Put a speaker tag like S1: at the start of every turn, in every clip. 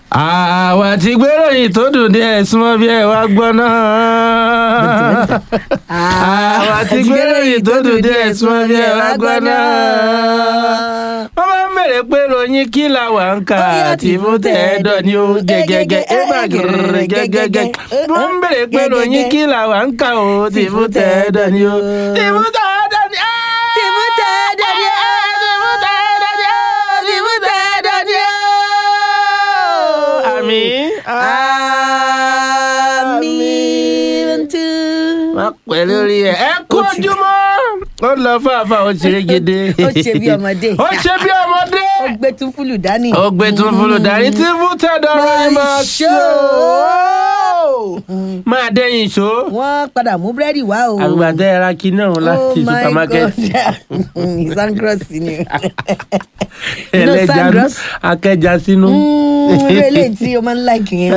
S1: àwa ti gbéròyìn tó dùn díẹ̀ súnmọ́ bí ẹ wá gbọ́ náà. àwa ti gbéròyìn tó dùn díẹ̀ súnmọ́ bí ẹ wá gbọ́ náà. wọ́n máa ń bèrè pé ròyìn kí la wà ń kà àti fún tẹ̀ẹ́dọ̀ ni ó gẹ́gẹ́gẹ́ ẹ bá gẹ̀rẹ̀ gẹ́gẹ́gẹ́. wọ́n ń bèrè pé ròyìn kí la wà ń kà ó ti fún tẹ̀ẹ́dọ̀ ni ó. ti fún tẹ̀ẹ́dọ̀ ni ó.
S2: Ti fún tẹ̀ẹ́dọ̀ ni ó.
S1: ti fún tẹ̀ẹ́dọ̀ ni ó. ti fún tẹ̀ẹ́dọ̀ ni ó. àmín.
S2: Àmín tú.
S1: má pẹ́ lórí ẹ̀ ẹ kú
S2: Ó ti-
S1: ojúmọ́ ó lọ fàáfà ó ṣeré gèdè
S2: Ó ṣe bí ọmọdé.
S1: ó ṣe bí ọmọdé
S2: Ó gbé tún fúlù dání.
S1: ó gbé tún fúlù darí tí fún tẹ̀dọ̀ ròyìn máa ṣó máa dẹ́yìn ṣó
S2: Wọ́n padà mú búrẹ́dì wá o.
S1: àgbàdo ẹ̀ra kí náà láti supermarket
S2: Sangros ni.
S1: ẹlẹ́ja
S2: Sandros.
S1: akẹ́ja sínú.
S2: Irú eléyìí tí o máa ń láìkì yẹn.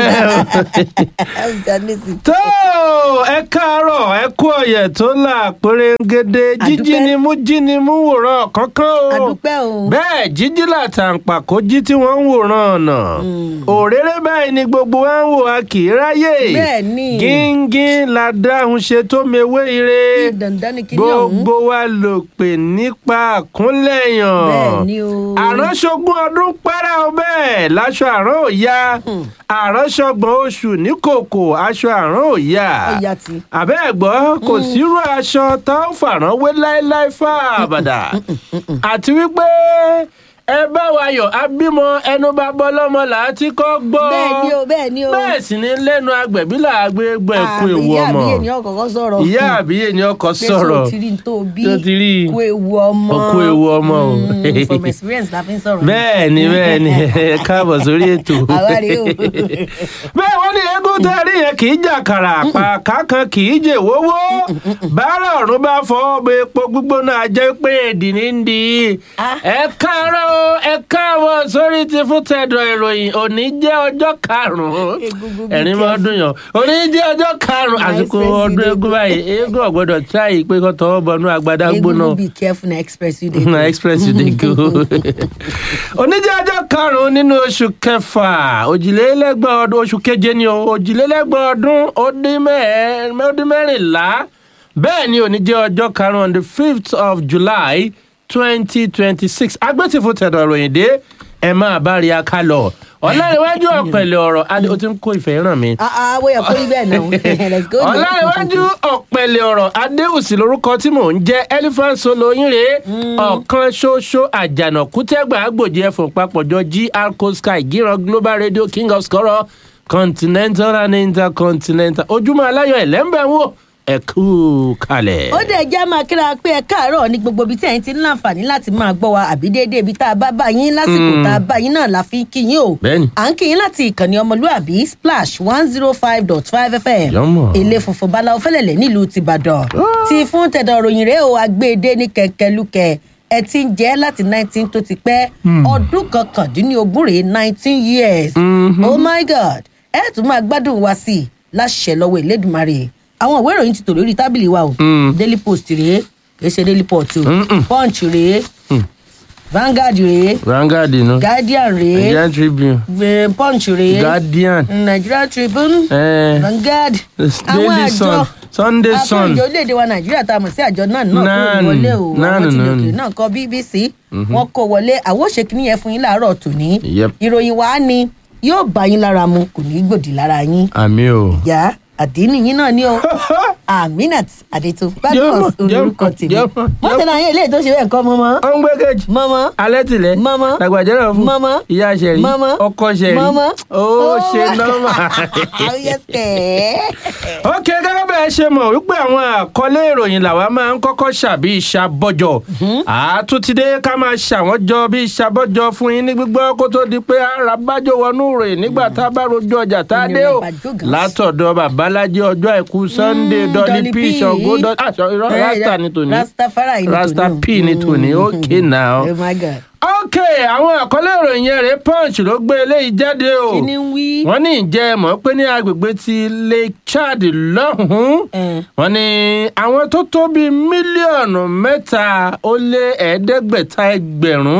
S1: tó ẹ káàárọ̀ ẹ kú ọ̀yẹ̀ tó là pérégede jíjí
S2: Àdúpẹ́.
S1: ni mú jí ni mú wòrán kankan o
S2: Àdúpẹ́ o.
S1: bẹ́ẹ̀ jíjí làtàǹpàkò jí tí wọ́n ń wòran ọ̀nà òréré báyìí ni gbogbo wa ń wò a kì í ráyè
S2: Bẹ́ẹ̀ ni.
S1: gíngín la dáhùn ṣe tó mewé ire
S2: Dandan ni kíní ọ̀hún.
S1: gbogbo wa lò pè nípa àkúnlẹ̀yàn
S2: Bẹ́ẹ̀ ni o.
S1: àránṣogún ọdún pẹ́rẹ́ o bẹ́ẹ̀ láṣọ àrán ò ya àránṣọgbọ̀n oṣù ní kòkò aṣọ àrán ò ya
S2: Ọ̀yà tí.
S1: àbẹ́ ẹ̀gbọ́ kò sírú aṣọ tá ó fàrán wé láéláé fà àbàdà àti wípé ẹ bá wa yọ̀ abímọ ẹnu bá bọ́ lọ́mọ là á ti kọ́ gbọ́
S2: Bẹ́ẹ̀ ni o, bẹ́ẹ̀ ni o.
S1: bẹ́ẹ̀ sì ni lẹ́nu agbẹ̀bí là á gbé gbọ́ ẹ̀kú ewu
S2: Ìyá
S1: ọmọ
S2: àbíyè ni ọkọ̀ọ̀kan sọ̀rọ̀.
S1: ìyá àbíyè ni ọkọ
S2: Pé
S1: sọ̀rọ̀
S2: so ti rí n tó bí.
S1: tó ti rí i.
S2: Kú ewu ọmọ.
S1: Ó kú ewu ọmọ o.
S2: Mm, From experience la fi ń sọ̀rọ̀.
S1: bẹ́ẹ̀ ni bẹ́ẹ̀ ni ẹ káàbọ̀ sórí ètò.
S2: Àwa rèé o.
S1: bẹ́ẹ̀ wọ́n ní eégún tẹ́ rí yẹn kì í jàkàrà àpàká kan kì í jè wówó báárà ọ̀run bá fọwọ́ bọ epo gbígbóná ajẹ́ pé èdè ní ń di
S2: Ah.
S1: ẹ káàárọ̀ o, ẹ káàbọ̀ sórí ti fún tẹ̀dọ̀ ìròyìn òní jẹ́ ọjọ́ karùn-ún
S2: Egungun bí
S1: ẹ̀rín máa dùn yàn òní jẹ́ ọjọ́ karùn-ún
S2: My
S1: àsìkò
S2: expensive
S1: ọdún
S2: day.
S1: eégún báyìí eégún ọ̀gbọ́dọ̀ tíráyì pé kó tọwọ́ bọnú agbádá gbóná
S2: Egungun be careful na express you dey
S1: na
S2: go.
S1: express you dey go. oníjẹ́ ọjọ́ karùn-ún nínú oṣù kẹfà òjìlélẹ́gbọ̀n ọdún oṣù keje ni o òjìlélẹ́gbọ̀n ọdún ó dín mẹ́ẹ̀- ó dín mẹ́rìnlá bẹ́ẹ̀ ni oníjẹ́ ọjọ́ karùn-ún on the fifth of july twenty twenty six agbẹ́tìfò tẹ̀dọ̀ ìròyìn dé ẹ máa bá rí a ká lọ ọ̀làríwájú ọ̀pẹ̀lẹ̀ ọ̀rọ̀ adé o ti ń kó ìfẹ́ ràn mí
S2: Ah ah, wọ́n yẹ kó rí bẹ́ẹ̀ náà. Let's go. now.
S1: ọ̀làríwájú ọ̀pẹ̀lẹ̀ ọ̀rọ̀ adéhùsì lorúkọ tí mò ń jẹ́ elephant solo yín rèé ọ̀kan ṣoṣo àjànàkú tẹ́gbà àgbòjì ẹ̀fọ̀n papọ̀jọ gr sky gíran global radio king of skoro continental and intercontinental ojúmọ́ aláyọ̀ ẹ̀lẹ́mbẹ̀ wò ẹ kú kalẹ̀.
S2: ó dẹ̀ jẹ́ máa kíra pé ẹ káàárọ̀ ní gbogbo ibi tí ẹ̀yin ti ń láǹfààní láti máa gbọ́ wa àbí déédéé ibi tá a bá bá yín lásìkò tá a bá yín náà la fi ń kí yín o.
S1: Bẹ́ẹ̀ni.
S2: à ń kí yín láti ìkànnì ọmọlúàbí splash one zero five dot five fm
S1: Yọ́mọ̀.
S2: ilé funfun báláwo fẹ́lẹ̀lẹ̀ nílùú tìbàdàn ti fún tẹ̀dọ̀ ròyìn rèé o agbèdé ní kẹ̀kẹ́lúkẹ̀ ẹ ti ń jẹ́ láti nineteen tó ti pẹ́ ọdún kọkàndínlógún rèé nineteen years oh my god ẹ tún máa gbádùn wa sí i láṣẹ lọ́wọ́ ìlédùmarè àwọn ìwé ìròyìn ti tò lórí tábìlì wa o daily post rèé kì í ṣe daily pot o punch rèé vanguard rèé
S1: Vanguard nu
S2: guardian rèé
S1: Nigerian Tribune
S2: eh, punch rèé
S1: Guardian
S2: nigeria tribune
S1: eh,
S2: vanguard
S1: Daily Sun Sunday Sun
S2: àpéjọ orílẹ̀-èdè wa nàìjíríà tá a mọ̀ sí àjọ náà náà kó
S1: Náà
S2: wọlé
S1: nù,
S2: o
S1: náà
S2: àwọn
S1: nù,
S2: tí
S1: náà
S2: lòkè
S1: nù.
S2: náà kọ bbc wọn kó wọlé àwọn òṣèkìní yẹn fún yín láàárọ̀ tòní
S1: Yep.
S2: ìròyìn wa ni yóò bá yín lára mu kò ní í gbòdì lára yín
S1: àmì o.
S2: yá àdínì yín náà ni o aminat adeto badmus
S1: Jẹ́mọ̀,
S2: olórúkọ
S1: jẹ́mọ̀,
S2: tèmi
S1: jẹ́mọ̀,
S2: wọ́n tẹ̀lé àwọn eléyìí tó ṣe bẹ́ẹ̀ kọ́ mọ́mọ́
S1: ó ń gbé kejì
S2: mọ́mọ́
S1: alẹ́ tilẹ̀
S2: Mama.
S1: dàgbàjẹ́rọ̀ fún
S2: Mama.
S1: ìyá sẹ̀rí
S2: Mama.
S1: ọkọ sẹ̀rí
S2: Mama.
S1: ó ṣe nọ́mà. ok gẹ́gẹ́ bẹ́ẹ̀ ṣe mọ̀ wípé àwọn àkọlé ìròyìn làwa máa ń kọ́kọ́ ṣàbí ìṣàbọ̀jọ̀ àtúntìdé ká máa ṣàwọn jọ bí ìṣàbọ̀jọ̀ fún yín ní gbígbọ́ kó tó di pé ara bájò wọnú ìròyìn nígbà tá a bá rojú ọjà tá a dé o
S2: Onírànbàjò
S1: látọ̀dọ̀ babalájí ọjọ́ àìkú sunday
S2: Mm,
S1: dolly
S2: Dolly
S1: p
S2: P.
S1: ṣọ̀gbọ́ dọ́ àṣọ irọ́ rasta ní tòní
S2: rastafari ní tòní
S1: rasta p ní tòní ok now
S2: oh my god
S1: ok àwọn àkọlé ìròyìn yẹn rèé punch ló gbé eléyìí jáde o
S2: kí ni ń wí.
S1: wọ́n ní ìjẹ́ ẹ mọ̀ pé ní agbègbè ti lake chad lọ́hùn-ún
S2: Eh.
S1: wọ́n ní àwọn tó tó bíi mílíọ̀nù mẹ́ta ó lé ẹ̀ẹ́dẹ́gbẹ̀ta ẹgbẹ̀rún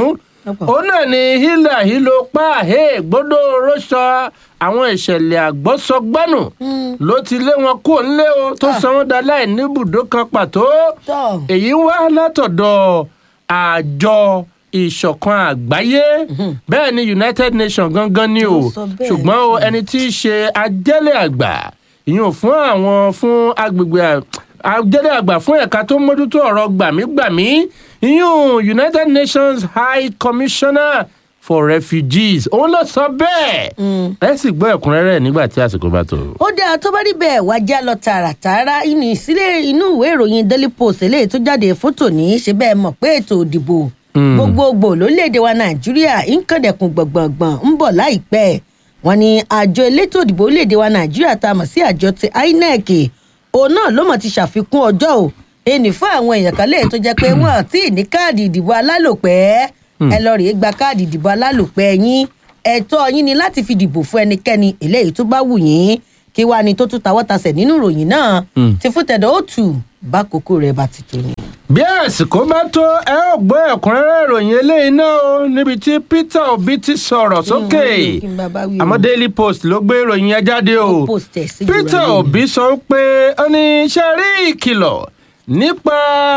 S2: Lọ́pọ̀.
S1: òun náà ni hílà hílo páàhé gbódò rọṣọ àwọn ìṣẹ̀lẹ̀ àgbọ́sọgbánù ló ti lé wọn kó ńlé o tó
S2: Ah.
S1: sọ wọn dá láì níbùdó kan pàtó
S2: tọ́
S1: èyí wá látọ̀dọ̀ àjọ ìṣọ̀kan àgbáyé bẹ́ẹ̀ ni united nations gangan ni o
S2: Ó sọ bẹ́ẹ̀.
S1: ṣùgbọ́n o ẹni tí í ṣe ajẹ́lẹ̀ àgbà ìyún fún àwọn fún agbègbè à- ajẹ́lẹ̀ àgbà fún ẹ̀ka tó mójútó ọ̀rọ̀ gbàmígbàmí ìyún united nations high commissioner for refugees òun ló sọ bẹ́ẹ̀ ẹ sì gbọ́ ẹ̀kúnrẹ́rẹ́ nígbà tí àsìkò bá tó.
S2: ó dáa tó bá rí bẹ́ẹ̀ wá já lọ tààràtààrà inú ìsílẹ̀ inú ìwé ìròyìn daily post eléyìí tó jáde fún tòní ṣe bẹ́ẹ̀ mọ̀ pé ètò òdìbò
S1: Mm.
S2: gbogbogbò lórílẹ̀‐èdè wa nàìjíríà ń kàndẹ̀kùn gbọ̀ngbọ̀ngbọ̀n ń bọ̀ láìpẹ́ wọn ni àjọ elétò òdìbò orílẹ̀‐èdè wa nàìjíríà tá a mọ̀ sí àjọ ti inec òun náà ló mọ̀ ti ṣàfikún ọjọ́ o ẹnì fún àwọn èèyàn kan léè tó jẹ́ pé wọ́n àti ní káàdì ìdìbò alálòpẹ́ ẹ lọ rèé gba káàdì ìdìbò alálòpẹ́ yín ẹ̀tọ́ yín ni láti fi dìbò fún ẹnikẹ́ni eléyìí tó bá wù yín kí wàá ní tó tún tawọ́tasẹ̀ nínú ìròyìn náà
S1: Mm.
S2: ti fún tẹ̀dọ̀ ó tù bá kókó rẹ̀ bá ti tó ni.
S1: bí àsìkò bá tó ẹ ó gbọ́ ẹ̀kúnrẹ́rẹ́ ìròyìn eléyìí náà o níbi tí peter obi ti sọ̀rọ̀ sókè
S2: kí n bá bá wí o.
S1: àmọ́ daily post ló gbé ìròyìn yẹn jáde o
S2: Ó post ẹ̀ sí
S1: peter
S2: ìròyìn.
S1: obi sọ pé ó ní iṣẹ́ rí ìkìlọ̀ nípa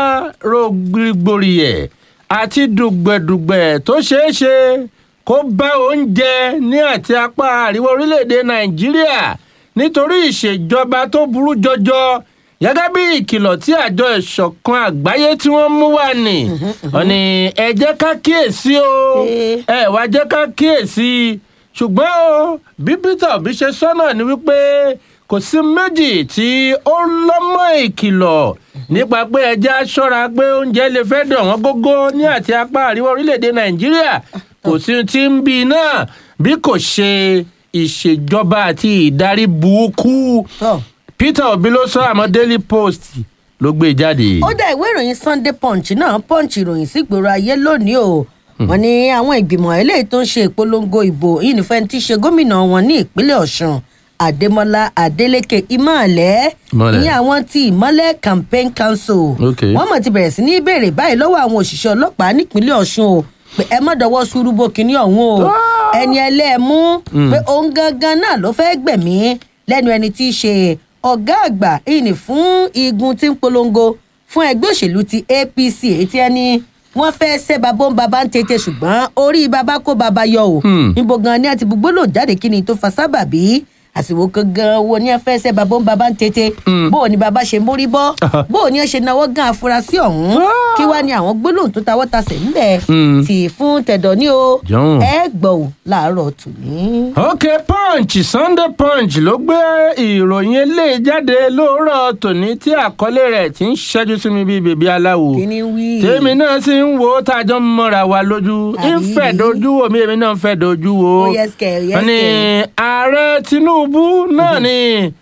S1: rògbòrìyẹ̀ àti dùgbẹ̀dùgbẹ̀ tó ṣeé ṣe kó bá oúnjẹ ní àti apá àríwá orílẹ̀-èdè nàìjíríà nítorí ìṣèjọba tó burú jọjọ gẹ́gẹ́ bí ìkìlọ̀ tí àjọ ìṣọ̀kan àgbáyé tí wọ́n mú wá ní wọ́n ní ẹ jẹ́ ká kíyèsí o
S2: Eh.
S1: ẹ wá jẹ́ ká kíyèsí ṣùgbọ́n o bí peter obi ṣe sọ́nà ni wípé kò sí méjì tí ó lọ́mọ ìkìlọ̀ nípa pé ẹja ṣọ́ra pé oúnjẹ lè fẹ́ dọ̀ wọ́n gógó ní àti apá àríwá orílẹ̀-èdè nàìjíríà kò sí tí ń bí náà bí kò ṣe ìṣèjọba àti ìdarí burúkú
S2: Tọ́.
S1: peter obi ló sọ àmọ́ daily post ló gbé jáde.
S2: ó dá ìwé ìròyìn sunday punch náà punch ìròyìn sígboro ayé lónìí o wọn ní àwọn ìgbìmọ̀ eléyìí tó ń ṣe ìpolongo ìbò yìí nífẹ̀ẹ́ tí í ṣe gómìnà wọn ní ìpínlẹ̀ ọ̀sùn adémọlá adélèké ìmọ̀ọ́lẹ́
S1: Ìmọ̀lẹ̀.
S2: ní àwọn tí ìmọ̀lẹ̀ campaign council
S1: Okay.
S2: wọ́n mọ̀ ti bẹ̀rẹ̀ sí ní béèrè báyìí lọ́wọ́ àwọn òṣìṣẹ́ ọlọ́pàá nípínlẹ̀ ọ̀sùn o pé ẹ má dọwọ́ ṣùrùbọ kínní ọ̀hún o ẹni ẹlẹ́ẹ̀mú pé òun gangan náà ló fẹ́ gbẹ̀mí lẹ́nu ẹni tí í ṣe ọ̀gá àgbà ìní fún igun tí ń polongo fún ẹgbẹ́ òṣèlú ti apc èyí tí ẹni wọ́n fẹ́ ṣẹ́ babó ń baba ń tètè ṣùgbọ́n orí baba kó baba yọ o
S1: Hmm.
S2: níbo gan ni a ti gbogbo lò jáde kí ni tó fa sábàbí àsìwò gangan wo ni a fẹ́ ṣẹ́ babó ń baba ń tètè
S1: Hmm.
S2: bó o ní baba ṣe mórí bọ́ bó o ní ẹ ṣe náwó gan afurasí ọ̀hún kí wàá ní àwọn gbólóhùn tó tawọ́ tasẹ̀ ńbẹ̀
S1: Hmm.
S2: tì fún tẹ̀dọ̀ ní o
S1: Jọ̀hún.
S2: ẹ gbọ́ ò láàárọ̀ tòní.
S1: ok punch sunday punch ló gbé ìròyìn eléyìí jáde lóòrọ̀ tòní tí àkọlé rẹ̀ ti ń ṣẹ́jú sí mi bíi bèbí aláwo
S2: kíní wí.
S1: tèmi náà sì ń wo tájọ́ ń mọ́ra wa lójú
S2: Àbí?
S1: ń fẹ́ dojú wo mi èmi náà ń fẹ́ dojú wo
S2: Ó yẹ sikẹ̀, ó yẹ
S1: Wọ́n ní
S2: sikẹ̀.
S1: ààrẹ tinubu náà ni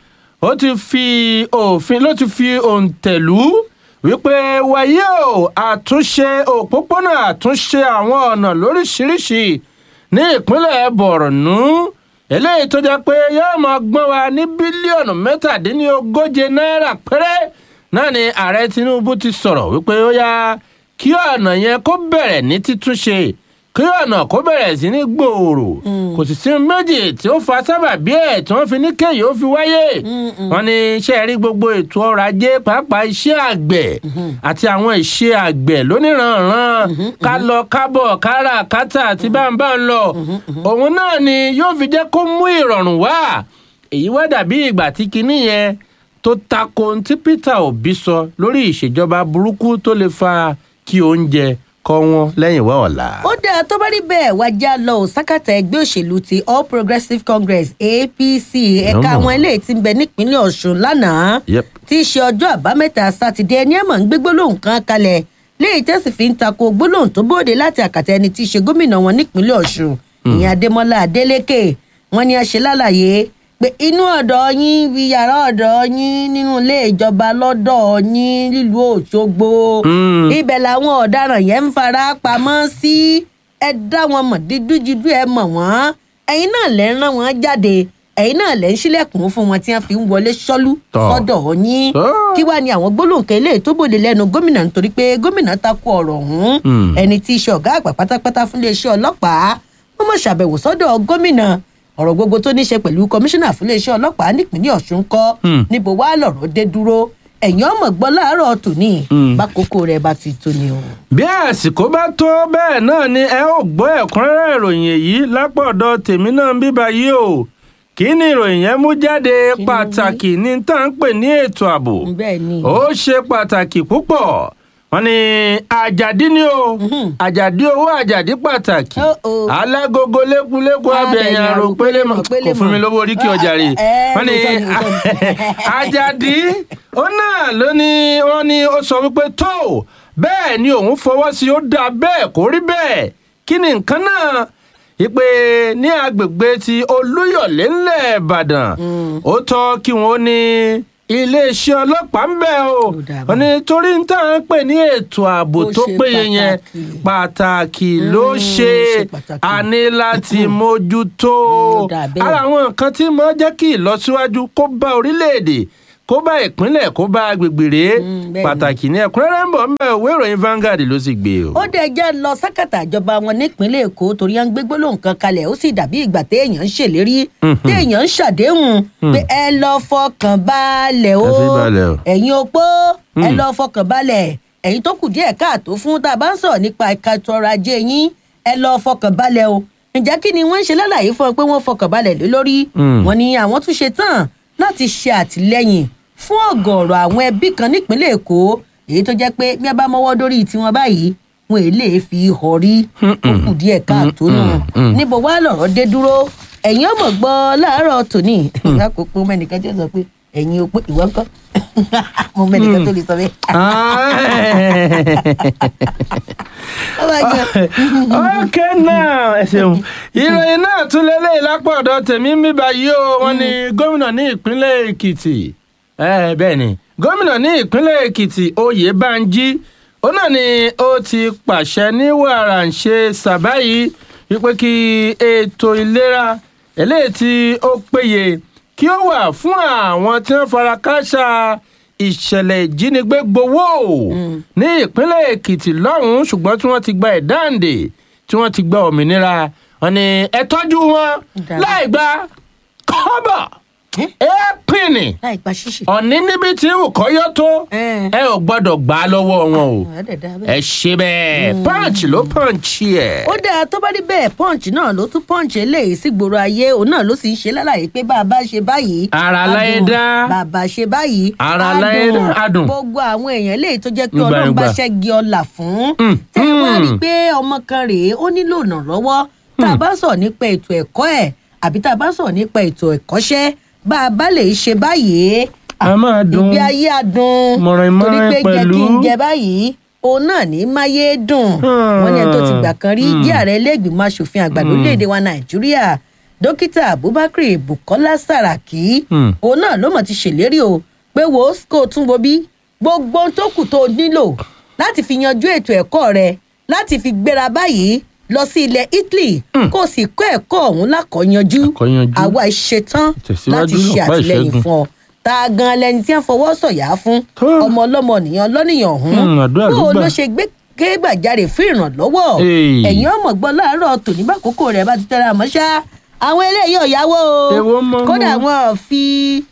S1: ó ti fi òfin ló ti fi òǹtẹ̀lú wípé wàyí o àtúnṣe òpópónà àtúnṣe àwọn ọ̀nà lóríṣiríṣi ní ìpínlẹ̀ borno eléyìí tó jẹ́ pé yóò máa gbọ́n wa ní bílíọ̀nù mẹ́tàdínlógóje náírà péré náà ni ààrẹ tinubu ti sọ̀rọ̀ wípé ó yá kí ọ̀nà yẹn kó bẹ̀rẹ̀ ní títúnṣe kí ọ̀nà kó bẹ̀rẹ̀ sí ní gbòòrò kò sì sí méjì tí ó fa sábàbí ẹ̀ tí wọ́n fi ní kéyìí ó fi wáyé wọ́n ní iṣẹ́ rí gbogbo ètò ọrọ̀ ajé pàápàá iṣẹ́ àgbẹ̀ àti àwọn ìṣe àgbẹ̀ lóníranran ká lọ kábọ̀ kára kátà àti báńbá ń lọ òun náà ni yóò fi jẹ́ kó mú ìrọ̀rùn wá èyí wá dàbí ìgbà tí kinní yẹn tó tako ohun tí peter obi sọ lórí ìṣèjọba burúkú tó lè fa kí oúnjẹ kọ́ wọn lẹ́yìn wá ọ̀la.
S2: ó dáa tó bá rí bẹ́ẹ̀ wá já lọ ò sákàtà ẹgbẹ́ òṣèlú ti all progressives congress apc ẹ̀ka
S1: Yọ́mọ̀.
S2: àwọn eléyìí ti ń bẹ nípínlẹ̀ ọ̀ṣun lánàá
S1: Yep.
S2: tí í ṣe ọjọ́ àbámẹ́ta sátidé ẹni ẹ̀mọ̀ ń gbé gbólóhùn kan kalẹ̀ léyìí tẹ́sí fi ń tako gbólóhùn tó bóde láti àkàtà ẹni tí í ṣe gómìnà wọn nípínlẹ̀ ọ̀ṣun ìyẹn adémọlá adélèké wọn ni a ṣe lálàyé pé inú ọ̀dọ̀ yín bí yàrá ọ̀dọ̀ yín nínú ilé ìjọba lọ́dọ̀ yín nílùú òṣogbo
S1: Mm.
S2: ibẹ̀ làwọn ọ̀daràn yẹn ń fara pamọ́ sí ẹ dá wọn mọ̀ dídújidú ẹ mọ̀ wọ́n ẹ̀yin náà lẹ́ ń rán wọn jáde ẹ̀yin náà lẹ́ ń ṣílẹ̀kùn fún wọn tí wọ́n fi ń wọlé ṣọ́lú
S1: Tọ́.
S2: sọ́dọ̀ yín
S1: Tọ́.
S2: kí wàá ní àwọn gbólóǹkẹ́ ilé tó bòde lẹ́nu gómìnà nítorí pé gómìnà takò ọ̀rọ̀ ọ̀hún
S1: Hmm.
S2: ẹni tí í ṣe ọ̀gá àgbà pátápátá fún iléeṣẹ́ ọlọ́pàá wọ́n mọ̀ ṣàbẹ̀wò sọ́dọ̀ gómìnà ọ̀rọ̀ gbogbo tó ní ṣe pẹ̀lú kọmíṣánná fún iléeṣẹ́ ọlọ́pàá nípínlẹ̀ ọ̀ṣun kọ́
S1: Hmm.
S2: níbo wàá lọ̀rọ̀ dé dúró ẹ̀yìn ọmọ gbọ́ láàárọ̀ tòní
S1: Hmm.
S2: bákòókò rẹ̀ bá ti tó ni o.
S1: bí àsìkò bá tó bẹ́ẹ̀ náà ni ẹ ó gbọ́ ẹ̀kúnrẹ́rẹ́ ìròyìn èyí lápọ̀dọ̀ tèmi náà ń bíbá yìí o kí ni ìròyìn yẹn mú jáde
S2: Kí ni
S1: pàtàkì ní tá à ń pè ní ètò ààbò
S2: bẹ́ẹ̀ ni
S1: ó ṣe pàtàkì púpọ̀ wọ́n ní àjàdí ni o àjàdí owó àjàdí pàtàkì
S2: Oh, oh.
S1: alágogo lékuléku abẹ̀yìn àrò pélémọ̀ kò fún mi lówó orí kí ọjà rè
S2: Eh, eh,
S1: wọ́n ní
S2: lóòótọ́ ni, lóòótọ́ ni.
S1: àjàdí ó náà ló ní wọ́n ní ó sọ wípé tó bẹ́ẹ̀ ni òun fọwọ́ sí ó dáa bẹ́ẹ̀ kó rí bẹ́ẹ̀ kí ni nǹkan náà ìpè ní agbègbè ti olúyọ̀lé ńlẹ̀ ìbàdàn ó tọ́ kí wọ́n ní iléeṣẹ́ ọlọ́pàá ń bẹ̀ o
S2: Ó dáa bá.
S1: wọ́n ní torí ń tà ń pè ní ètò ààbò
S2: Ó
S1: tó
S2: ṣe
S1: péye yẹn
S2: pàtàkì.
S1: pàtàkì ló
S2: Mm,
S1: ṣe
S2: ṣe pàtàkì.
S1: a ní láti mójútó
S2: Mm, ó dáa bẹ́ẹ̀.
S1: ara àwọn nǹkan tí mo jẹ́ kí ìlọsíwájú kó bá orílẹ̀-èdè kó bá ìpínlẹ̀ kó bá agbègbè rèé
S2: Mm, bẹ́ẹ̀ ni.
S1: pàtàkì ní ẹ̀kúnrẹ́rẹ́ ń bọ̀ ń bẹ̀ òwe ìròyìn Vanguard ló sì gbé o.
S2: ó dẹ̀ jẹ́ lọ sákàtà ìjọba wọn nípínlẹ̀ èkó torí à ń gbé gbólóhùn kan kalẹ̀ ó sì dàbí ìgbà téèyàn ń ṣèlérí
S1: Mhm.
S2: téèyàn ń ṣàdéhùn pé ẹ lọ fọkàn balẹ̀ o
S1: Ẹ fi balẹ̀ o.
S2: ẹ̀yin opó ẹ
S1: Mm.
S2: lọ fọkàn balẹ̀ ẹ̀yin tó kù díẹ̀ káàtó fún tá a bá ń sọ̀rọ̀ nípa ẹ̀ka ètò ọrọ̀ ajé yín ẹ lọ fọkàn balẹ̀ o ǹjẹ́ kí ni wọ́n ń ṣe lálàyé fún ọ pé wọ́n fọkàn balẹ̀ lé lórí
S1: Mm.
S2: wọ́n ní àwọn tún ṣe tán láti ṣe àtìlẹ́yìn fún ọ̀gọ̀ọ̀rọ̀ àwọn ẹbí kan nípínlẹ̀ èkó èyí tó jẹ́ pé bí a bá mọ́wọ́ dórí tiwọn báyìí wọn èyí lè fi họ rí ó kù díẹ̀ káàtó nù
S1: mm.
S2: níbo wá lọ̀rọ̀ dé dúró ẹ̀yin ọmọ gbọ́ láàárọ̀ tòní lákòókò mẹ́nìkan tí ó sọ pé ẹ̀yin ò pé ìwọ ńkọ́ mo mẹ́nìkan tó lè sọ bẹ́ẹ̀. Ó bá jẹ́-
S1: ok now ẹ ṣeun ìròyìn náà tún lélẹ̀ lápá ọ̀dọ̀ tèmi ń bíbá yìí o wọ́n ní gómìnà ní ìpínlẹ̀ èkìtì ẹ bẹ́ẹ̀ ni gómìnà ní ìpínlẹ̀ èkìtì oyèbánjí ó náà ni ó ti pàṣẹ ní wàràǹṣe sàbáyé wípé kí ètò ìlera eléyìí tí ó péye kí ó wà fún àwọn tí wọ́n fara kááṣá ìṣẹ̀lẹ̀ ìjínigbé gbowó ní ìpínlẹ̀ èkìtì lọ́hùn-ún ṣùgbọ́n tí wọ́n ti gba ìdáǹdè tí wọ́n ti gba òmìnira wọn ni ẹ tọ́jú wọn
S2: Dára.
S1: láì gba kọ́bọ̀
S2: Eh?
S1: ẹ́pìnì
S2: láì pa ṣíṣe.
S1: ọ̀ní níbi tí wù kọ́yọ́ tó
S2: Eh.
S1: ẹ ò gbọ́dọ̀ gbà á lọ́wọ́ wọn o
S2: Ó dẹ̀ dá bẹ́ẹ̀.
S1: ẹ ṣe bẹ́ẹ̀ punch ló punch ẹ̀.
S2: ó dáa tó bá rí bẹ́ẹ̀ punch náà ló tún punch eléyìí sí gbòòrò ayé òun náà ló sì ń ṣe lálàyé pé bá a bá ṣe báyìí.
S1: Ara
S2: á
S1: láyé
S2: dùn.
S1: dá.
S2: bàbá ṣe báyìí.
S1: Ara
S2: á
S1: láyé
S2: dùn.
S1: dá, á dùn.
S2: gbogbo àwọn èèyàn eléyìí tó jẹ́ pé
S1: Nígbà
S2: ọlọ́run bá
S1: nígbà.
S2: ṣẹ́gi ọlà fún.
S1: Mm,
S2: tẹ́ ẹ wá
S1: mm.
S2: rí i pé ọmọ kan rèé ó nílò ìrànlọ́wọ́ tá a bá sọ̀rọ̀ nípa ètò ẹ̀kọ́ ẹ̀ àbí tá a bá sọ̀rọ̀ nípa ètò ẹ̀kọ́ṣẹ́ bá a bá lè ṣe báyìí.
S1: A máa dùn.
S2: ìgbé ayé adùn
S1: Mọ̀rìn-mọ̀rìn
S2: torí pé jẹ́ kí n
S1: pẹ̀lú.
S2: jẹ báyìí òun náà ní máyé dùn wọn ní ẹni tó ti gbà kan rí jẹ́ ààrẹ iléègbìmọ̀ asòfin àgbà lórílẹ̀‐èdè wa nàìjíríà dókítà abubakar bukola saraki
S1: Hmm.
S2: òun náà ló mọ̀ ti ṣèlérí o pé wo kó o tún wo bí gbogbo ohun tó kù tó o nílò láti fi yanjú ètò ẹ̀kọ́ rẹ láti fi gbéra báyìí lọ sí ilẹ̀ italy kó o sì kọ́ ẹ̀kọ́ ọ̀hún lákọ̀ọ́yanjú
S1: Àkọ́yanjú.
S2: àwa ṣetán
S1: Tẹ̀síwájú
S2: láti ṣe
S1: lọ́pàá
S2: àtìlẹyìn
S1: ìṣẹ́gun.
S2: fún ọ tá a gan lẹni tí wọ́n fọwọ́ sọ̀yà fún
S1: Tó.
S2: ọmọ ọlọ́mọ nìyàn lọ́nìyàn ọ̀hún
S1: Hmm, àdúrà ló
S2: bó o
S1: gbà.
S2: ló ṣe gbé kégbàjarè fún ìrànlọ́wọ́
S1: Hey.
S2: ẹ̀yin ọmọ gbọ́ láàárọ̀ tòní bá kókó rẹ̀ bá ti tẹ́ra àmọ́ ṣá àwọn eléyìí ò yáwó o
S1: Èwo mọ́
S2: kódà
S1: mọ́.
S2: wọn ò fi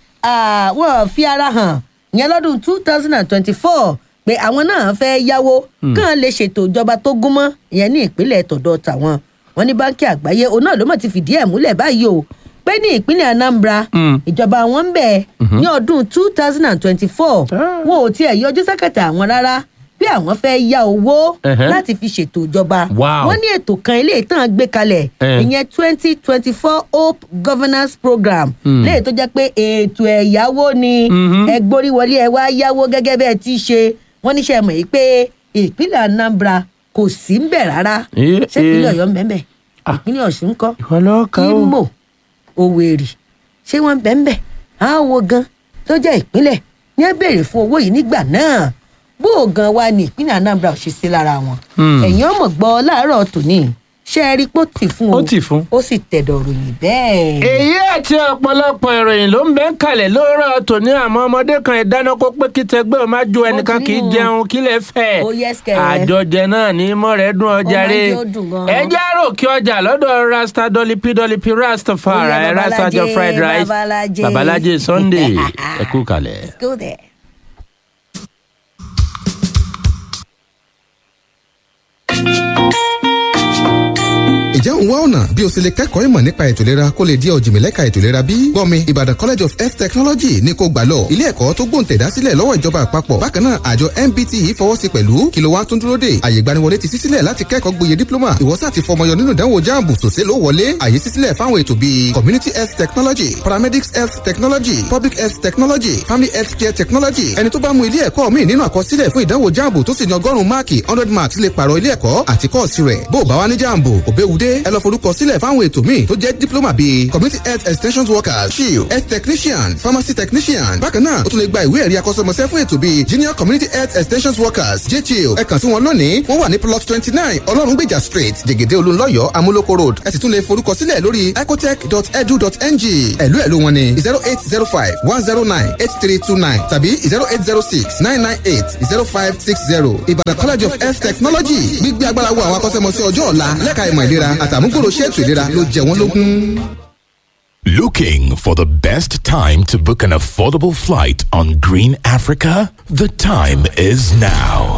S2: ah, wọn ò fi ara hàn ìyẹn lọ́dún two thousand and twenty-four pé àwọn náà fẹ́ yáwó kàn lè ṣètò ìjọba tó gúnmọ́ ìyẹn ní ìpínlẹ̀ tọ̀dọ̀ tàwọn wọn ní báńkì àgbáyé òun náà ló mọ̀ ti fìdí ẹ̀ múlẹ̀ báyìí o pé ní ìpínlẹ̀ anambra
S1: Mm.
S2: ìjọba wọn ń bẹ̀ ní ọdún two thousand and twenty-four
S1: Ah.
S2: wọn ò tiẹ̀ yọjú sákàtà àwọn rárá bí àwọn fẹ́ yá owó
S1: Ẹ̀hẹ́.
S2: láti fi ṣètò ìjọba
S1: Wow.
S2: wọ́n ní ètò kan ilé ìtàn gbé kalẹ̀
S1: Eh.
S2: ìyẹn twenty twenty four hope governance program
S1: Mm.
S2: léyìí tó jẹ́ pé ètò ẹ̀yáwó ni
S1: Mhm.
S2: ẹ gbórí wọlé ẹ wá yáwó gẹ́gẹ́ bẹ́ẹ̀ ti ṣe wọ́n níṣẹ́ mọ̀ yìí pé ìpínlẹ̀ anambra kò sí ń bẹ̀ rárá
S1: Eh,
S2: ṣé ìpínlẹ̀
S1: eh.
S2: ọ̀yọ́ ń bẹ̀ ń bẹ̀
S1: Ah.
S2: ìpínlẹ̀ ọ̀ṣun ń kọ́
S1: ìwọ lọ́ọ́ kà ó.
S2: imo òwèrì ṣé wọ́n ń bẹ̀ ń bẹ̀ àwọn wo gan tó jẹ́ ìpínlẹ̀ ní ẹ béèrè fún owó yìí nígbà náà bó o gan wa ní ìpínlẹ̀ anambra ò ṣe sí lára wọn
S1: Hmm.
S2: ẹ̀yin ọmọ gbọ́ láàárọ̀ tòní ṣé ẹ rí pé ó tì fún o
S1: Ó tì fún.
S2: ó sì tẹ̀dọ̀ ròyìn bẹ́ẹ̀.
S1: èyí àti ọ̀pọ̀lọpọ̀ ìròyìn ló ń bẹ́ ń kalẹ̀ lóòrọ̀ tòní àmọ́ ọmọdé kan ìdáná kó pé kí tẹgbẹ́ ò má jó ẹnìkan kì í
S2: nínú.
S1: jẹun kí lè fẹ́
S2: Ó yes, kẹ̀.
S1: àjọjẹ náà ní mọ́ rẹ̀ dún ọjà
S2: máa ń
S1: rẹ̀
S2: jẹ́ ó dùn gan.
S1: ẹ já rò kí ọjà lọ́dọ̀ rasta dolipi dolipi rastafari
S2: Ó yá,
S1: rasta jọ
S2: Babalaje,
S1: fried rice
S2: Babalaje.
S1: babalaje sunday ẹ kú kalẹ̀.
S2: Let's go there.
S3: Ǹjẹ́ òun wá ọ̀nà bí o ṣe lè kẹ́kọ̀ọ́ ìmọ̀ nípa ètò ìlera kó lè di ọ̀jìnmílẹ́ka ètò ìlera bí? Gbọ́mi Ìbàdàn College of Health Technology ní kó gbà lọ. Ilé ẹ̀kọ́ tó gbòǹtẹ̀dá sílẹ̀ lọ́wọ́ ìjọba àpapọ̀. Bákan náà àjọ MBTE fọwọ́ sí pẹ̀lú kí ló wá tún dúró dè. Àyè ìgbaniwọlé ti ṣí sílẹ̀ láti kẹ́kọ̀ọ́ gboyè dípílọ́mà. Ìwọ́sà ti fọmọyọ nínú ìdánwò jáàmù sòsé ló wọlé. Àyè ṣí sílẹ̀ fáwọn ètò bíi Community Health Technology, Paramedics Health Technology, Public Health Technology, Family Health Care Technology. Ẹni tó bá mú ilé ẹ̀kọ́ míì nínú àkọsílẹ̀ fún ìdánwò jáàmù tó sì ní ọgọ́rùn-ún máàkì hundred marks lè pààrọ̀ ilé ẹ̀kọ́ àti kọ́ọ̀sì rẹ̀. Bó o bá wá ní jáàmù, òbẹ́wudé ẹ lọ forúkọ sílẹ̀ fáwọn ètò míì tó jẹ́ diploma bíi community health extension workers shield health technician pharmacy technician bákan náà o tún lè gba ìwé ẹ̀rí akọ́ṣẹ́mọṣẹ́ fún ètò bíi junior community health extension workers jchiel ẹ kàn sí wọn lónìí wọ́n wà ní plot twenty nine ọlọ́rungbèjà street jẹ̀gẹ̀dẹ̀ olúńlọ́yọ̀ amúlòkó road ẹ sì tún lè forúkọ sílẹ̀ lórí ecotech.edu.ng ẹ̀lú ẹ̀lú wọn ni zero eight zero five one zero nine eight three two nine tàbí zero eight zero six nine nine eight zero five six zero ìbàdàn college of health technology gbígbé agbára wo àwọn akọ́ṣẹ́mọṣẹ́ ọjọ́ ọ̀la lẹ́ka ìmọ̀ ìlera àtàmúgbòrò ṣètò ìlera ló jẹ wọ́n lógún.
S4: Looking for the best time to book an affordable flight on Green Africa? The time is now.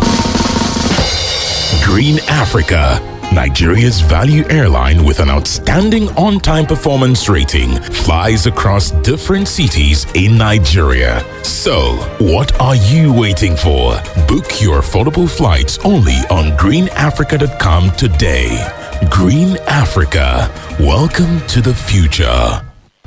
S4: Green Africa, Nigeria's value airline with an outstanding on time performance rating, flies across different cities in Nigeria. So, what are you waiting for? Book your affordable flights only on greenafrica.com today. Green Africa, welcome to the future.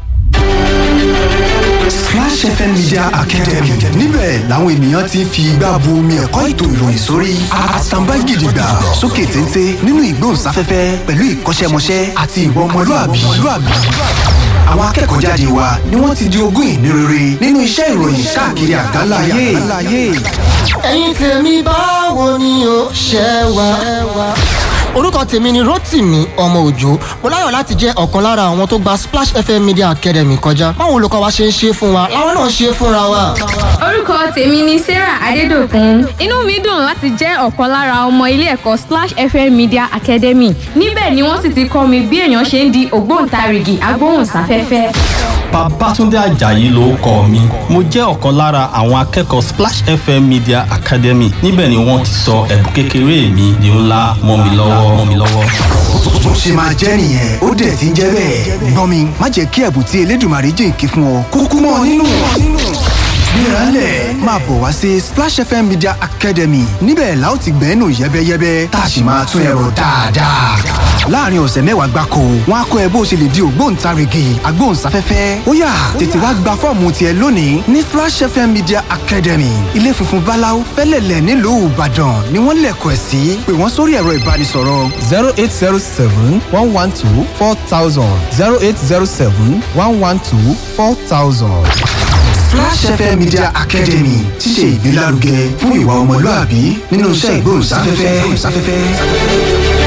S5: Splash FM Media Academy níbẹ̀ làwọn ènìyàn ti ń fi igbá bu omi ẹ̀kọ́ ètò ìròyìn sórí àtàǹbá gidigba sókè téńté nínú ìgbóhùnsáfẹ́fẹ́ pẹ̀lú ìkọ́ṣẹ́mọṣẹ́ àti ìwà ọmọlúàbí. Àwọn akẹ́kọ̀ọ́ jáde wa ni wọ́n ti di ogún ìní rere nínú iṣẹ́ ìròyìn káàkiri àgbáńlá ayé.
S6: ẹ̀yin tèmi báwo ni o ṣe wà. orúkọ tèmi ni rotimi ọmọ òjò mo láyọ̀ láti jẹ́ ọ̀kan lára àwọn tó gba splash fm media academy kọjá báwo olùkọ́ wa ṣe ń ṣe fún wa làwọn náà ṣe fúnra wa.
S7: orúkọ tèmi ni sarah adédọkùn inú mi dùn láti jẹ́ ọ̀kan lára ọmọ ilé ẹ̀kọ́ splash fm media academy níbẹ̀ ni wọ́n sì ti kọ́ mi bí èèyàn ṣe ń di ògbóǹtarìgì agbóhùnsáfẹ́fẹ́.
S8: Babátúndé Àjàyí ló kọ mi. Mo jẹ́ ọ̀kan lára àwọn akẹ́kọ̀ọ́ Splash FM Media Academy. Níbẹ̀ ni wọ́n ti sọ ẹ̀bùn kékeré mi di ńlá mọ́ mi lọ́wọ́ mọ́ mi lọ́wọ́.
S5: Bó ṣe máa jẹ́ nìyẹn ó dẹ̀ ti ń jẹ́ bẹ́ẹ̀. Gbọ́n mi má jẹ́ kí ẹ̀bùn tí Elédùmarè jìnkí fún ọ kúkú mọ́ ọ nínú. Gbéralẹ̀ máa bọ̀ wá sí Splash FM Media Academy níbẹ̀ la ó ti gbẹ́nu yẹ́bẹ́yẹ́bẹ́ tá a sì máa tún ẹ̀rọ dáadáa. Láàárín ọ̀sẹ̀ mẹ́wàá gbáko, wọ́n á kọ́ ẹ bó ṣe lè di ògbóǹtarìgì agbóhùnsáfẹ́fẹ́. Ó yá tètè wá gba fọ́ọ̀mù tiẹ̀ lónìí ní Splash FM Media Academy. Ilé funfun Báláú fẹ́lẹ̀lẹ̀ nílùú Ìbàdàn ni wọ́n lẹ̀kọ̀ ẹ̀ sí. Pè wọ́n sórí ẹ̀rọ ìbánisọ̀rọ̀
S9: zero eight zero seven one one two four thousand zero eight zero seven one one two four thousand.
S5: Flash FM Media Academy ti ṣe ìgbélárugẹ fún ìwà ọmọlúàbí nínú iṣẹ́ ìgbóhùnsáfẹ́fẹ́.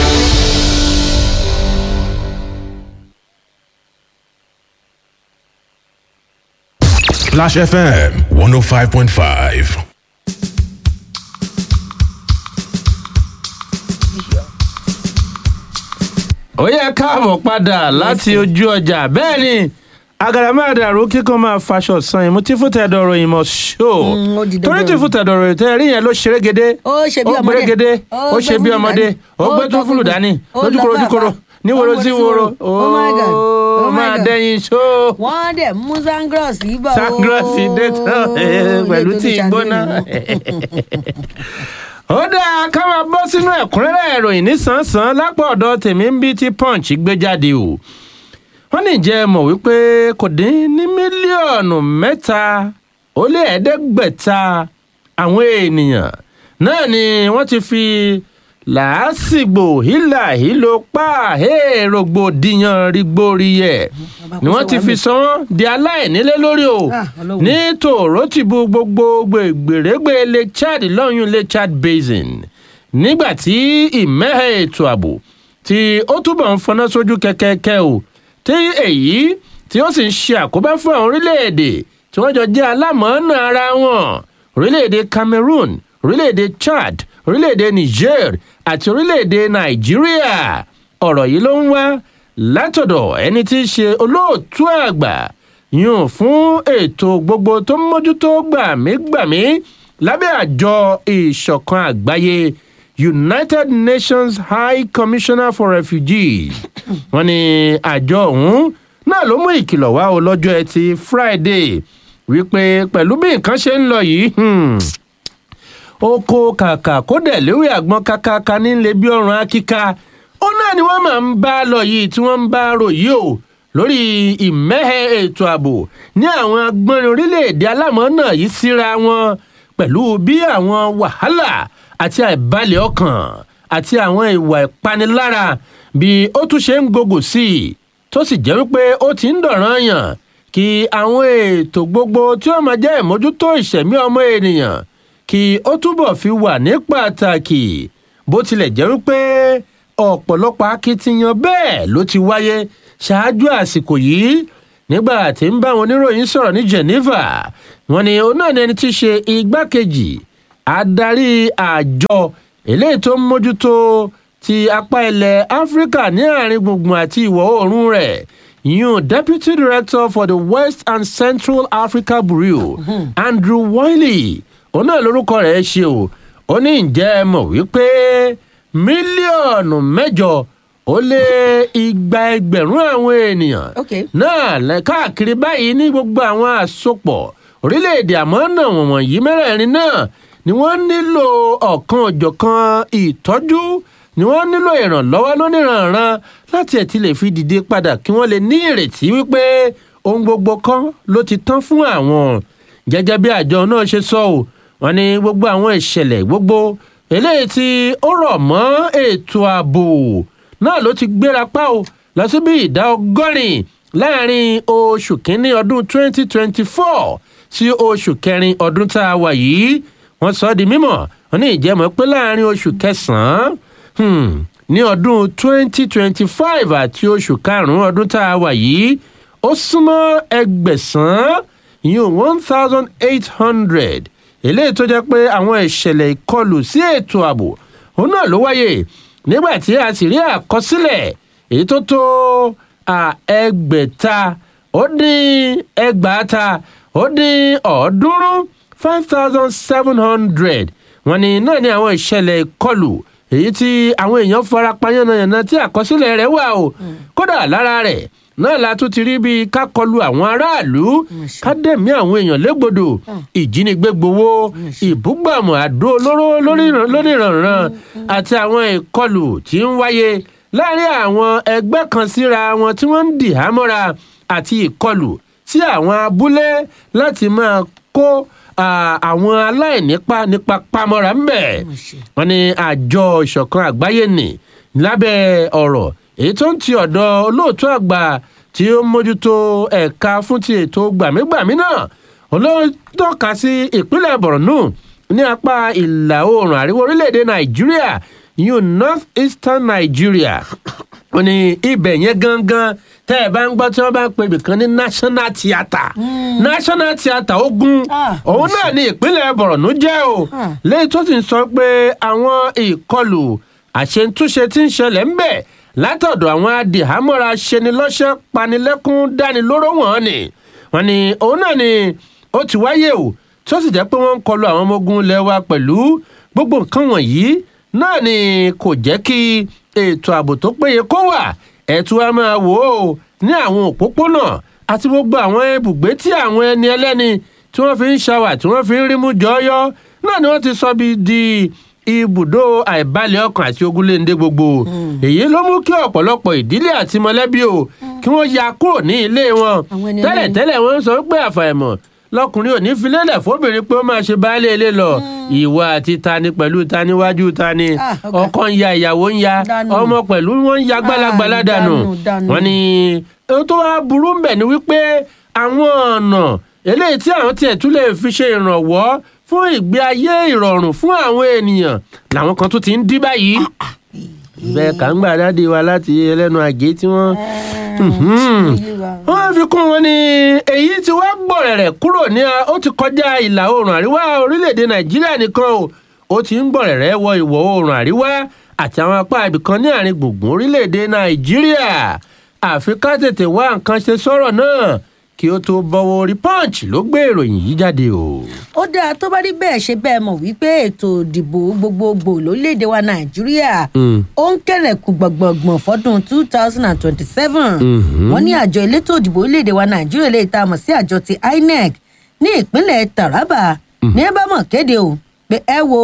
S4: Splash FM 105.5.
S1: ó yẹ káàbọ̀ padà láti ojú ọjà bẹ́ẹ̀ ni agàdàmàdàrú kíkan máa faṣọ san ìmú tí fún tẹ̀dọ̀ ròyìn mọ̀ ṣó
S2: Mm, ó di dandan.
S1: torí tí fún tẹ̀dọ̀ ròyìn tẹ́ rí yẹn ló ṣeré gédé
S2: Ó ṣe bí
S1: ó
S2: ọmọdé.
S1: gbérégedé
S2: Ó
S1: ó ṣe
S2: gbé
S1: bí
S2: fúlù
S1: ọmọdé
S2: dání.
S1: ó
S2: Ó
S1: gbé
S2: tọ́
S1: tún fúlù
S2: fúlù.
S1: dání
S2: Ó
S1: lójúkoro
S2: lọ
S1: lójúkoro
S2: fàáfàá.
S1: níwòrò
S2: Ó
S1: sí
S2: wọlé sí
S1: wòrò
S2: wòrò. Oh my God.
S1: ó
S2: Oh my
S1: máa
S2: God.
S1: dẹyin ṣó
S2: wọ́n dẹ̀ mú sangros yìí bọ̀
S1: sangrọ́ọ̀sì dé tán pẹ̀lú tí ìgbóná. ó dáa ká máa bọ́ sínú ẹ̀kúnrẹ́rẹ́ ìròyìn nísànsán lápò ọ̀dọ̀ tèmi ń bí tí punch gbé jáde o wọ́n ní jẹ́ mọ̀ wípé kò dín ní mílíọ̀nù mẹ́ta ó lé ẹ̀ẹ́dẹ́gbẹ̀ta àwọn ènìyàn náà ni wọ́n ti fi làásìgbò hílà hílo pa rògbòdìyàn rígbóríyẹ ni wọ́n ti fi sọ wọ́n di aláìnílé lórí o
S2: Ah, Ọlọ́run.
S1: ní tòró ti bu gbogbo gbèrègbè lake chad lọ́yún lake chad basin nígbà tí ìmẹ́hẹ̀ ètò ààbò tí ó túbọ̀ ń fọná sójú kẹ́kẹ́kẹ́ o tí èyí tí ó sì ń ṣe àkóbá fún àwọn orílẹ̀-èdè tí wọ́n jọ jẹ́ alámọ̀ọ́nà ara wọn orílẹ̀-èdè cameroon orílẹ̀-èdè chad orílẹ̀-èdè niger àti orílẹ̀-èdè nàìjíríà ọ̀rọ̀ yìí ló ń wá látọ̀dọ̀ ẹni tí í ṣe olóòtú àgbà yùn fún ètò gbogbo tó ń mójútó gbàmígbàmí lábẹ́ àjọ ìṣọ̀kan àgbáyé united nations high commissioner for refugees wọ́n ní àjọ ọ̀hún náà ló mú ìkìlọ̀ wá o lọ́jọ́ ẹtì friday wípé pẹ̀lú bí nǹkan ṣe ń lọ yìí oko kàkà kó dẹ̀ léwé àgbọn kákáká nílé bí ọrùn akíká ó náà ni wọ́n máa ń bá lọ yìí tí wọ́n ń bá rò yìí o lórí ìmẹ́hẹ ètò ààbò ní àwọn agbọ́nrin orílẹ̀-èdè alámọ̀ọ́nà yìí síra wọn pẹ̀lú bí àwọn wàhálà àti àìbalẹ̀ ọkàn àti àwọn ìwà ìpanilára bí ó tún ṣe ń gògò sí i tó sì jẹ́ wípé ó ti ń dọ̀ràn yàn kí àwọn ètò gbogbo tí ó máa jẹ́ ìmójútó ìṣẹ̀mí ọmọ ènìyàn kí ó túbọ̀ fi wà ní pàtàkì bó tilẹ̀ jẹ́ wípé ọ̀pọ̀lọpọ̀ akitiyan bẹ́ẹ̀ ló ti wáyé ṣáájú àsìkò yìí nígbà tí ń bá àwọn oníròyìn sọ̀rọ̀ ní geneva wọn ni òun náà ní ẹni tí í ṣe igbákejì adarí àjọ eléyìí tó ń mójútó ti apá ilẹ̀ áfíríkà ní àárín gbùngbùn àti ìwọ̀ oòrùn rẹ̀ yun deputy director for the west and central africa bureau andrew wiley òun náà lorúkọ rẹ̀ ṣe o ó ní ǹjẹ́ ẹ mọ̀ wípé mílíọ̀nù mẹ́jọ ó lé igba ẹgbẹ̀rún àwọn ènìyàn náà lẹ káàkiri báyìí ní gbogbo àwọn àsopọ̀ orílẹ̀-èdè àmọ́ náà wọ̀nyí mẹ́rẹ̀ẹ̀rin náà ni wọ́n nílò ọ̀kan òjọ̀kan ìtọ́jú ni wọ́n nílò ìrànlọ́wọ́ lóníranran láti ẹ̀ ti lè fi dìde padà kí wọ́n lè ní ìrètí wípé ohun gbogbo kan ló ti tán fún àwọn gẹ́gẹ́ bí àjọ náà ṣe sọ ọ́ wọn ní gbogbo àwọn ìṣẹ̀lẹ̀ gbogbo eléyìí tí ó rọ̀ mọ́ ètò ààbò náà ló ti gbéra pa o lọ sí bí ìdá ọgọ́rin láàrin oṣù kínní ọdún 2024 sí oṣù kẹrin ọdún tá a wà yìí wọ́n sọ ọ́ di mímọ̀ wọ́n ní ìjẹ́mọ̀ pé láàrin oṣù kẹsàn-án ní ọdún 2025 àti oṣù karùn-ún ọdún tá a wà yìí ó súnmọ́ ẹgbẹ̀sán ìyún one thousand eight hundred eléyìí tó jẹ́ pé àwọn ìṣẹ̀lẹ̀ ìkọlù sí ètò ààbò òun náà ló wáyé nígbà tí a sì rí àkọsílẹ̀ èyí tó tó ẹgbẹ̀ta ó dín ẹgbàáta ó dín ọ̀ọ́dúnrún five thousand seven hundred wọn ni náà ní àwọn ìṣẹ̀lẹ̀ ìkọlù èyí tí àwọn èèyàn fara pa yánnayànna tí àkọsílẹ̀ rẹ̀ wà o kódà lára rẹ̀ náà la tún ti rí bí ká kọlu àwọn aráàlú ká dẹ̀mí àwọn èèyàn légbodò ìjínigbé gbowó ìbúgbàmù àdó olóró lóníranran àti àwọn ìkọlù tí ń wáyé láàrin àwọn ẹgbẹ́ kan síra wọn tí wọ́n ń dì hámọ́ra àti ìkọlù sí àwọn abúlé láti máa kó àwọn aláìnípa nípa pamọ́ra ń bẹ̀. wọ́n ní àjọ ìṣọ̀kan àgbáyé nì lábẹ́ ọ̀rọ̀ èyí tó ń ti ọ̀dọ̀ olóòtú àgbà tí ó mójútó ẹ̀ka fún ti ètò gbàmígbàmí náà olóòtọ́ka sí ìpínlẹ̀ borno ní apá ìlà oòrùn àríwá orílẹ̀-èdè nàìjíríà yun north eastern nigeria ó ní ibẹ̀ yẹn gangan tẹ́ ẹ bá ń gbọ́ tí wọ́n bá ń pè ibìkan ní national theatre national theatre ogun òun náà ní ìpínlẹ̀ borno jẹ́ o lẹ́yìn tó sì ń sọ pé àwọn ìkọlù àṣetúnṣe tí ń ṣẹlẹ̀ ń bẹ̀ látọ̀dọ̀ àwọn adìhámọ́ra ṣenilọ́ṣẹ́ panilẹ́kún dánilóró wọ̀n ni wọ́n ní òun náà ni ó ti wáyé o tó sì jẹ́ pé wọ́n ń kọlu àwọn ọmọ ogun lẹ́wà pẹ̀lú gbogbo nǹkan wọ̀nyí náà ni kò jẹ́ kí ètò ààbò tó péye kó wà ẹ̀tù a máa wò ó ní àwọn òpópónà àti gbogbo àwọn ibùgbé tí àwọn ẹni ẹlẹ́ni tí wọ́n fi ń ṣàwà tí wọ́n fi ń rímú jọyọ́ náà ni wọ́n ti sọ bí di ibùdó àìbalẹ̀ ọkàn àti ogunléndé gbogbo èyí ló mú kí ọ̀pọ̀lọpọ̀ ìdílé àti mọ̀lẹ́bí o kí wọ́n ya kúrò ní ilé wọn tẹ́lẹ̀tẹ́lẹ̀ wọ́n sọ pé àfàìmọ̀ lọkùnrin ò ní filélẹ̀ fóbìnrin pé ó máa ṣe baálé ilé lọ ìwà àti tani pẹ̀lú tani wájú tani ọkọ ń ya ìyàwó ń ya ọmọ pẹ̀lú wọn ń ya gbálagbàlá dànù wọn ni ohun tó wá burú ń bẹ̀ ni wípé àwọn ọ̀nà eléyìí tí àwọn tiẹ̀ tún lè fi ṣe ìrànwọ́ fún ìgbé ayé ìrọ̀rùn fún àwọn ènìyàn làwọn kan tún ti ń dí báyìí bẹ́ẹ̀ kà ń gbà dáàdi wa láti ẹlẹ́nu àgé tí wọ́n. wọ́n fi kún wọn ní èyí tí wọ́n gbọ̀rẹ̀rẹ̀ kúrò ní ó ti kọjá ìlà oòrùn àríwá orílẹ̀-èdè nàìjíríà nìkan o ó ti ń gbọ̀rẹ̀rẹ̀ wọ ìwọ̀ oòrùn àríwá àti àwọn apá ibìkan ní àárín gbùngbùn orílẹ̀-èdè nàìjíríà àfi ká tètè wá nǹkan ṣe sọ́rọ̀ náà kí ó tó bọ́wọ́ orí punch ló gbé ìròyìn yìí jáde o.
S2: ó dáa tó bá rí bẹ́ẹ̀ ṣe bẹ́ẹ̀ mọ̀ wípé ètò ìdìbò gbogbogbò lórílẹ̀‐èdè wa nàìjíríà ó ń kẹ̀rẹ̀kù gbọ̀ngbọ̀ngbọ̀n fọ́dún two thousand and twenty-seven wọ́n ní àjọ elétò ìdìbò orílẹ̀‐èdè wa nàìjíríà lè ta mọ̀ sí àjọ ti inec ní ìpínlẹ̀ taraba ní ẹ bá mọ̀ kéde o pé ẹ wo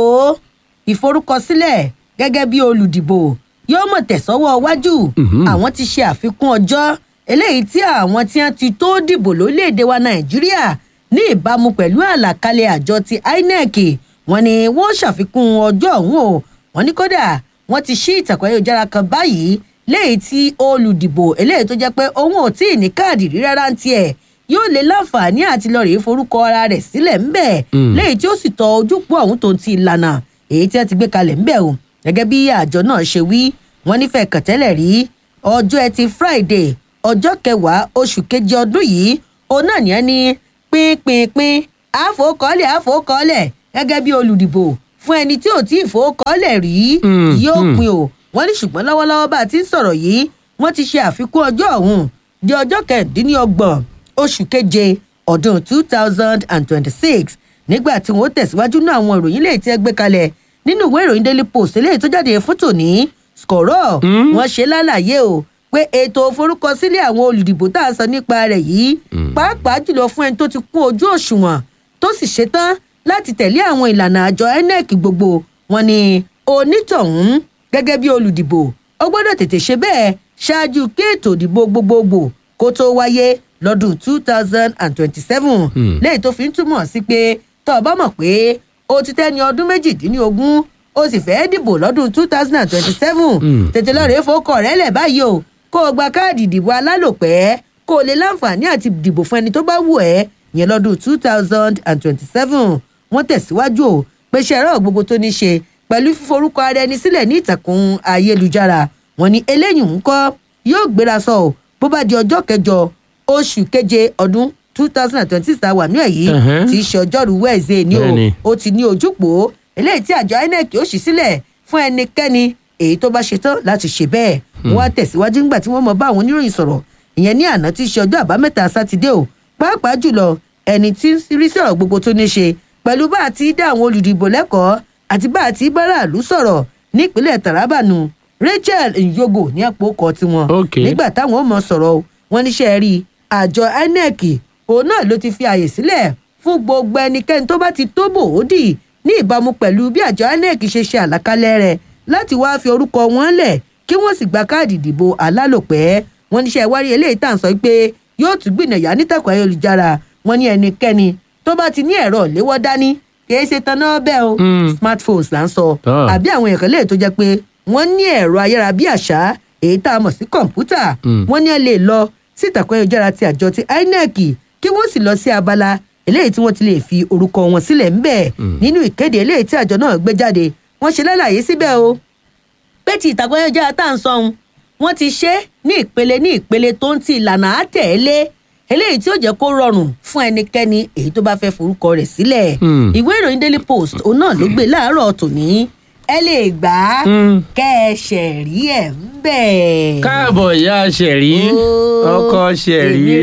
S2: ìforúkọsílẹ̀ gẹ́gẹ́ bí olùdìbò yóò mọ̀ tẹ̀sọ́wọ́ wájú àwọn ti ṣe àfikún ọjọ́ eléyìí tí àwọn tí wọn ti tó dìbò lórílẹ̀‐èdè wa nàìjíríà ní ìbámu pẹ̀lú àlàkalẹ̀ àjọ ti inec wọn ni wọn ṣàfikún ọjọ́ ọ̀hún o wọn ní kódà wọn ti ṣí ìtàkùn ayélujára kan báyìí léyìí tí olùdìbò eléyìí tó jẹ́ pé òun ò tí ì ní káàdì rí rárá ń tiẹ̀ yóò lè láǹfààní àti lọ rèé forúkọ ara rẹ̀ sílẹ̀ ńbẹ̀ léyìí tí ó sì tọ ojúpọ̀ ọ̀hún tó ti ìlànà èyí tí wọ́n ti gbé kalẹ̀ ńbẹ̀ o gẹ́gẹ́ bí àjọ náà ṣe wí wọ́n nífẹ̀ẹ́ kàtẹ́lẹ̀ rí ọjọ́ ẹtì friday ọjọ́ kẹwàá oṣù keje ọdún yìí òun náà ní ẹni pínpínpín àfọkọọlẹ àfọkọọlẹ gẹ́gẹ́ bí olùdìbò fún ẹni tí ò tí ì fowókọọlẹ rí yóò pin o wọ́n ní ṣùgbọ́n lọ́wọ́lọ́wọ́ bá a ti ń sọ̀rọ̀ yìí wọ́n ti ṣe àfikún ọjọ́ ọ̀hún di ọjọ́ kẹẹ̀ẹ́dínlọ́gbọ̀n oṣù keje ọdún two thousand and twenty-six nígbà tí wọ́n tẹ̀síwájú náà àwọn ìròyìn lè tẹ́ gbé kalẹ̀ nínú ìwé ìròyìn daily post eléyìí tó jáde fún tòní skọ̀rọ̀ wọ́n ṣe lálàyé o pé ètò òforúkọsílẹ̀ àwọn olùdìbò tá a sọ nípa rẹ̀ yìí pàápàá jùlọ fún ẹni tó ti kún ojú òṣùwọ̀n tó sì ṣetán láti tẹ̀lé àwọn ìlànà àjọ inec gbogbo wọn ni onítọ̀hún gẹ́gẹ́ bí olùdìbò ó gbọ́dọ̀ tètè ṣe bẹ́ẹ̀ ṣáájú kí ètò ìdìbò gbogbogbò kó tó wáyé lọ́dún two thousand and twenty-seven léyìí tó fi ń túmọ̀ sí pé tó o bá mọ̀ pé o ti tẹ́ni ọdún méjìdínlógún o sì fẹ́ dìbò lọ́dún two thousand and twenty-seven tètè lọ́ọ́ rèé fowókọ̀ rẹ̀ lẹ̀ báyìí o kó o gba káàdì ìdìbò alálòpẹ́ kó o lè láǹfààní àti dìbò fún ẹni tó bá wù ẹ́ yẹn lọ́dún two thousand and twenty-seven wọ́n tẹ̀síwájú o pé ṣe ẹ̀rọ gbogbo tó ní ṣe pẹ̀lú fíforúkọ ara ẹni sílẹ̀ ní ìtàkùn ayélujára wọn ni eléyìí ń kọ́ yóò gbéra sọ ọ́ bó bá di ọjọ́ kẹjọ oṣù keje ọdún two thousand and twenty six wà ní ẹ̀yí tí í ṣe ọjọ́rú wẹ́ẹ̀zẹ̀ ni o ó ti ní ojúpò eléyìí tí àjọ inec ó ṣí sílẹ̀ fún ẹnikẹ́ni èyí tó bá ṣetán láti ṣe bẹ́ẹ̀ wọ́n á tẹ̀síwájú nígbà tí wọ́n mọ bá àwọn oníròyìn sọ̀rọ̀ ìyẹn ní àná tí í ṣe ọjọ́ àbámẹ́ta sátidé o pàápàá jùlọ ẹni tí ń rí sọ̀rọ̀ gbogbo tó ní ṣe pẹ̀lú bá a ti dá àwọn olùdìbò lẹ́kọ̀ọ́ àti bá a ti báráàlú sọ̀rọ̀ nípínlẹ̀ taraba nù rachel nyogo ní àpò ọkọ̀ tiwọn nígbà táwọn ò mọ sọ̀rọ̀ wọn níṣẹ́ rí àjọ inec òun náà ló ti fi àyè sílẹ̀ fún gbogbo ẹnikẹ́ni tó bá ti tó bòódì ní ìbámu pẹ̀lú bí àjọ inec ṣe ṣe àlàkalẹ̀ rẹ̀ láti wáá fi orúkọ wọn lẹ̀ kí wọ́n sì gba káàdì ìdìbò alálòpẹ́ wọn níṣẹ́ ìwárí eléyìí tá à ń sọ pé yóò tún gbìnàyà nítàkùn ayélujára wọn ní ẹnikẹ́ni tó bá ti ní ẹ̀rọ léwọ́ dání kì í ṣe tanná bẹ́ẹ̀ o smartphones là ń sọ àbí àwọn èèyàn kan lè tó jẹ́ pé wọ́n ní ẹ̀rọ ayárabíàṣá èyí tá a mọ̀ sí kọ̀ǹpútà wọ́n ní ẹ lè lọ sí ìtàkùn ayélujára ti àjọ ti inec kí wọ́n sì lọ sí abala eléyìí tí wọ́n ti lè fi orúkọ wọn sílẹ̀ ńbẹ̀ nínú ìkéde eléyìí tí àjọ náà gbé jáde wọ́n ṣe lálàyé síbẹ̀ o pé ti ìtàkùn ayélujára tá à ń sọ ohun wọ́n ti ṣe ní ìpele ní ìpele tó ń ti ìlànà àtẹ̀lé eléyìí tí ó jẹ́ kó rọrùn fún ẹnikẹ́ni èyí tó bá fẹ́ forúkọ rẹ̀ sílẹ̀ ìwé ìròyìn daily post òun náà ló gbé láàárọ̀ tòní ẹ lè gbà á kẹ́ ẹ ṣẹ̀rí ẹ̀ ń bẹ̀.
S1: káàbọ̀ ìyá ṣẹ̀rí ọkọ ṣẹ̀rí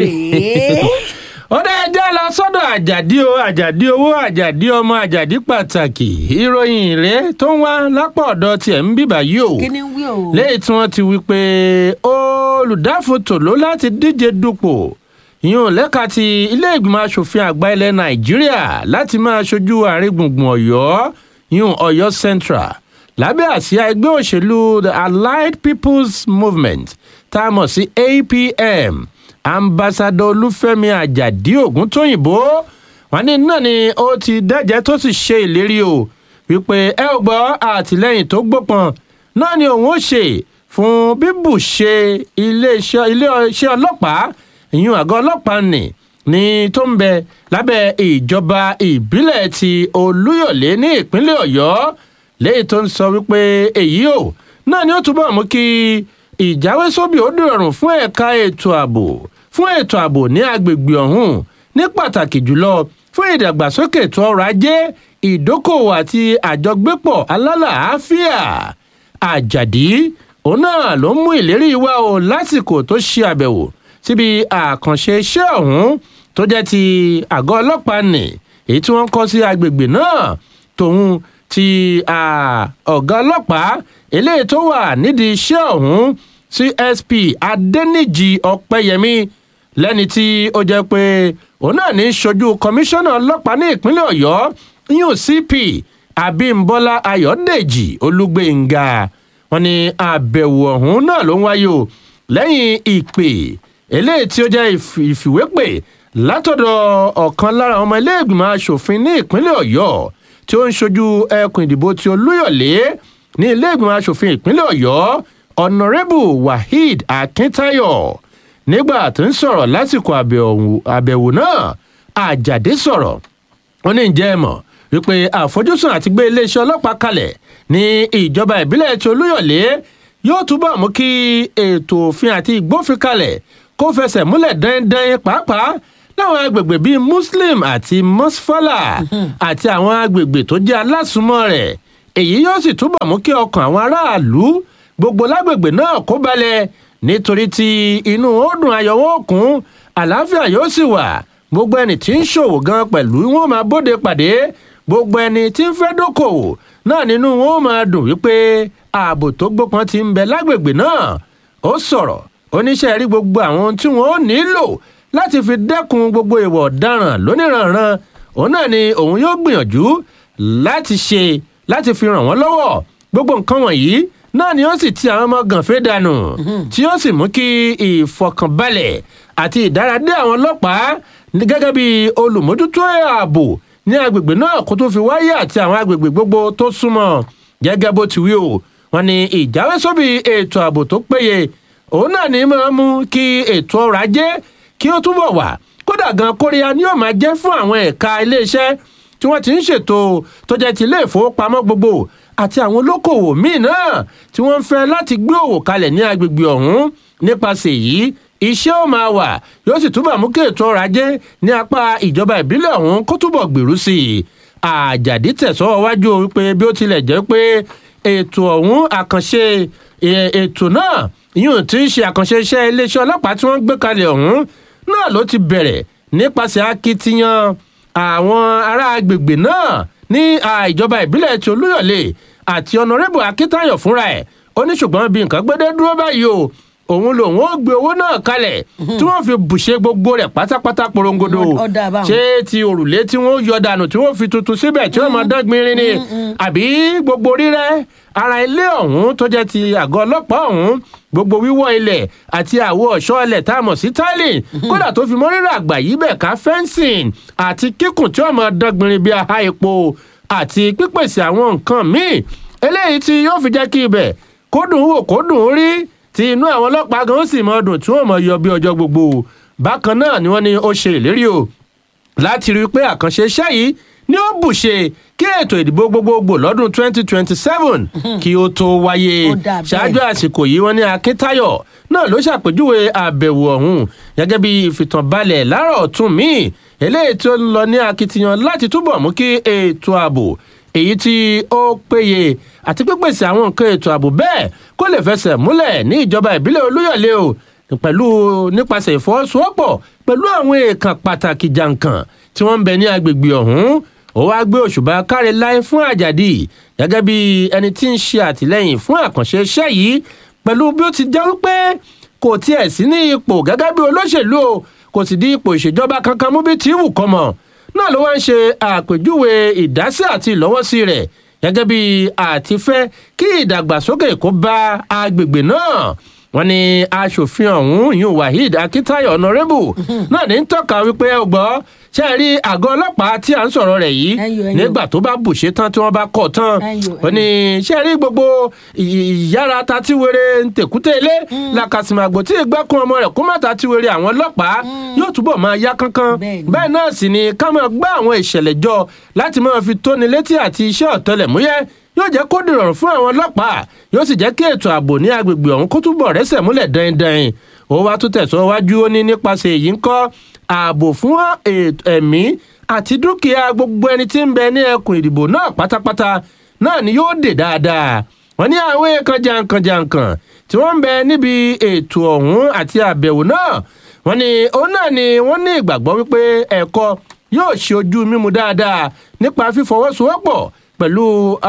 S1: ó dá ẹjẹ́ lọ sọ́dọ̀ àjàdí o àjàdí owó àjàdí ọmọ àjàdí pàtàkì ìròyìn ìrẹ́ tó ń wá lápá ọ̀dọ̀ tiẹ̀ ń bíbà yìí o
S2: kí ni wí o.
S1: léyìí tí wọ́n ti wí pé olùdáfotò ló láti díje dupò ìyún lẹ́ka ti ilé ìgbìmọ̀ asòfin àgbà ilẹ̀ nàìjíríà láti máa ṣojú àárín gbùngbùn ọ̀yọ́ ìyún ọ̀yọ́ central lábẹ́ àsíá ẹgbẹ́ òṣèlú the allied people's movement tá a mọ̀ sí apm ambassadọ olúfẹ́mi àjàdí ògúntóyìnbó wọn ní náà ni ó ti dẹ́jẹ́ tó sì ṣe ìlérí o wípé ẹ ò gbọ́ àtìlẹ́yìn tó gbópọn náà ni òun ó ṣe fún bíbù ṣe iléeṣẹ́ iléeṣẹ́ ọlọ́pàá ìyún àgọ́ ọlọ́pàá nì ní tó ń bẹ lábẹ́ ìjọba ìbílẹ̀ ti olúyọ̀lé ní ìpínlẹ̀ ọ̀yọ́ léyìí tó ń sọ wípé èyí ò náà ni ó túbọ̀ mú kí ìjáwésóbì ó dìrọ̀rùn fún ẹ̀ka ètò ààbò fún ètò ààbò ní agbègbè ọ̀hún ní pàtàkì jùlọ fún ìdàgbàsókè ètò ọrọ̀ ajé ìdókòwò àti àjọgbépọ̀ alálàáfíà àjàdí òun náà ló ń mú ìlérí wá o lásìkò tó ṣe àbẹ̀wò síbi àkànṣe iṣẹ́ ọ̀hún tó jẹ́ ti àgọ́ ọlọ́pàá nì èyí tí wọ́n kọ́ sí agbègbè náà tòun ti ọ̀gá ọlọ́pàá eléyìí tó wà nídìí iṣẹ́ ọ̀hún csp adẹnìjì ọpẹyẹmí lẹ́ni tí ó jẹ́ pé òun náà ní í ṣojú kọmíṣánná ọlọ́pàá ní ìpínlẹ̀ ọ̀yọ́ yún cp abimbola ayọ̀dèjì olúgbénga wọn ni àbẹ̀wò ọ̀hún náà ló ń wáyé o lẹ́yìn ìpè eléyìí tí ó jẹ́ ìfìwépè látọ̀dọ̀ ọ̀kan lára ọmọ iléègbìmọ̀ asòfin ní ìpínlẹ̀ ọ̀yọ́ tí ó ń ṣojú ẹkùn ìdìbò ti olúyọ̀lé ní iléègbìmọ̀ asòfin ìpínlẹ̀ ọ̀yọ́ ọ̀nàrẹ́bù waheed akintayo nígbà tó ń sọ̀rọ̀ lásìkò àbẹ̀wò náà àjàdé sọ̀rọ̀ ó ní ǹjẹ́ ẹ mọ̀ wípé àfojúsùn àti gbé iléeṣẹ́ ọlọ́pàá kalẹ̀ ní ìjọba ìbílẹ̀ ti olúyọ̀lé yóò túbọ̀ mú kí ètò òfin àti ìgbófin kalẹ̀ kó fẹsẹ̀ múlẹ̀ dandan pàápàá láwọn agbègbè bíi muslim àti mosfala àti àwọn agbègbè tó jẹ́ alásùnmọ́ rẹ̀ èyí yóò sì túbọ̀ mú kí ọkàn àwọn aráàlú gbogbo lágbègbè náà kó balẹ̀ nítorí tí inú ó dùn ayọ̀wọ́ òkun àlàáfíà yóò sì wà gbogbo ẹni tí ń ṣòwò gan pẹ̀lú wọn máa bóde pàdé gbogbo ẹni tí ń fẹ́ dókòwò náà nínú wọn ó máa dùn wípé ààbò tó gbópọn ti ń bẹ lágbègbè náà ó sọ̀rọ̀ oníṣẹ́ rí gbogbo àwọn ohun tí wọ́n ó nílò láti fi dẹ́kun gbogbo ìwà ọ̀daràn lóníranran òun náà ni òun yóò gbìyànjú láti ṣe láti fi ràn wọ́n lọ́wọ́ gbogbo nǹkan wọ̀nyí náà ni ó sì ti àwọn ọmọ gànfẹ́ dànù tí ó sì mú kí ìfọkànbalẹ̀ àti ìdáradé àwọn ọlọ́pàá gẹ́gẹ́ bí olùmójútó ààbò ní agbègbè náà kó tó fi wáyé àti àwọn agbègbè gbogbo tó súnmọ́ gẹ́gẹ́ bó ti wí o wọn ni ìjáwésóbì ètò ààbò tó péye òun náà ní máa mú kí ètò ọrọ̀ ajé kí ó túbọ̀ wà kódà gan kóríyá ni yóò máa jẹ́ fún àwọn ẹ̀ka iléeṣẹ́ tí wọ́n ti ń ṣètò tó jẹ́ ti ilé ìfowópamọ́ gbogbo àti àwọn olókòwò míì náà tí wọ́n ń fẹ́ láti gbé òwò kalẹ̀ ní agbègbè ọ̀hún nípasẹ̀ yìí iṣẹ́ ó máa wà yóò sì túbọ̀ mú kí ètò ọrọ̀ ajé ní apá ìjọba ìbílẹ̀ ọ̀hún kó túbọ̀ gbèrú sí i àjàdí tẹ̀sọ́ wájú wípé bí ó tilẹ̀ jẹ́ pé ètò ọ̀hún àkànṣe ètò náà yóò tí ń ṣe àkànṣe iṣẹ́ iléeṣẹ́ ọlọ́pàá tí wọ́n gbé kalẹ̀ ọ̀hún náà ló ti bẹ̀rẹ̀ nípasẹ̀ akitiyan àwọn ará agbègbè náà ní ìjọba ìbílẹ̀ ti olúyọ̀lé àti ọ̀nàrẹ́bù akíntayọ̀ fúnra ẹ̀ ó ní ṣùgbọ́n bí nǹkan gbédé dúró báyìí o òun lòun ó gbé owó náà kalẹ̀ tí wọ́n fi bùṣe gbogbo rẹ̀ pátápátá porongodo ṣé ti òrùlé tí wọ́n yọ dànù tí wọ́n fi tuntun síbẹ̀ tí wọ́n máa dán gbinrin ni àbí gbogbo rírẹ́ ara ilé ọ̀hún tó jẹ́ ti àgọ́ ọlọ́pàá ọ̀hún gbogbo wíwọ́ ilẹ̀ àti àwo ọ̀ṣọ́ ilẹ̀ tá a mọ̀ sí tiling kódà tó fi mọ́ rírà àgbà yìí bẹ̀ ká fencing àti kíkùn tí wọ́n máa dán gbinrin bí aha epo àti pípèsè àwọn nǹkan míì eléyìí tí yóò fi jẹ́ kí ibẹ̀ kó dùn wò kó dùn rí tí inú àwọn ọlọ́pàá gan ó sì mọ dùn tí wọ́n mọ yọ bí ọjọ́ gbogbo bákan náà ni wọ́n ní ó ṣe ìlérí o láti rí i pé àkànṣe iṣẹ́ yìí ni ó bùṣe kí ètò ìdìbò gbogbogbò lọ́dún 2027 kí ó tó wáyé ṣáájú àsìkò yìí wọ́n ní akíntayọ̀ náà ló ṣàpèjúwe àbẹ̀wò ọ̀hún gẹ́gẹ́ bí ìfìtànbalẹ̀ láàárọ̀ ọ̀tún míì eléyìí tí ó ń lọ ní akitiyan láti túbọ̀ mú kí ètò ààbò èyí tí ó péye àti pípèsè àwọn nǹkan ètò ààbò bẹ́ẹ̀ kó lè fẹsẹ̀ múlẹ̀ ní ìjọba ìbílẹ̀ olúyọ̀lé o pẹ̀lú nípasẹ̀ ìfọwọ́sowọ́pọ̀ pẹ̀lú àwọn èèkàn pàtàkì jàǹkàn tí wọ́n ń bẹ ní agbègbè ọ̀hún ó wáá gbé òṣùbà káre láì fún àjàdì gẹ́gẹ́ bí ẹni tí ń ṣe àtìlẹ́yìn fún àkànṣe iṣẹ́ yìí pẹ̀lú bí ó ti jẹ́ wípé kò tiẹ̀ sí ní ipò gẹ́gẹ́ bí olóṣèlú o kò sì di ipò ìṣèjọba kankan mú bí tí wù kọ́ mọ̀ náà ló wá ń ṣe àpèjúwe ìdásí àti ìlọ́wọ́sí rẹ̀ gẹ́gẹ́ bí àtifẹ́ kí ìdàgbàsókè kó bá agbègbè náà wọn ní aṣòfin ọ̀hún yìí waheed akitayo ọ̀nàrẹ́bù náà ní tọ́ka wípé ẹ gbọ́ ṣe rí àgọ́ ọlọ́pàá tí à ń sọ̀rọ̀ rẹ̀ yìí nígbà tó bá bùṣe tán tí wọ́n bá kọ̀ tán ó ní ṣe rí gbogbo ìyára tatíwere tèkúté ilé làkàsìmàgbò tí ìgbẹ́kun ọmọ rẹ̀ kó má tatíwere àwọn ọlọ́pàá yóò túbọ̀ máa yá kánkán bẹ́ẹ̀ náà sì ni ká máa gbá àwọn ìṣẹ̀lẹ̀ jọ láti máa fi tóni létí àti iṣẹ́ ọ̀tẹlẹ̀múyẹ́ yóò jẹ́ kó dìrọ̀rùn fún àwọn ọlọ́pàá yóò sì jẹ́ kí ètò ààbò ní agbègbè ọ̀hún kó túbọ̀ rẹ́sẹ̀ múlẹ̀ dandan ó wá tún tẹ̀síwájú ó ní nípasẹ̀ èyí ń kọ́ ààbò fún ẹ̀mí àti dúkìá gbogbo ẹni tí ń bẹ ní ẹkùn ìdìbò náà pátápátá náà ni yóò dè dáadáa wọ́n ní àwọn èèkàn jankan-jankan tí wọ́n ń bẹ níbi ètò ọ̀hún àti àbẹ̀wò náà wọ́n ní òun náà ni wọ́n ní ìgbàgbọ́ wípé ẹ̀kọ́ yóò ṣe ojú mímu dáadáa nípa fífọwọ́sowọ́pọ̀ pẹ̀lú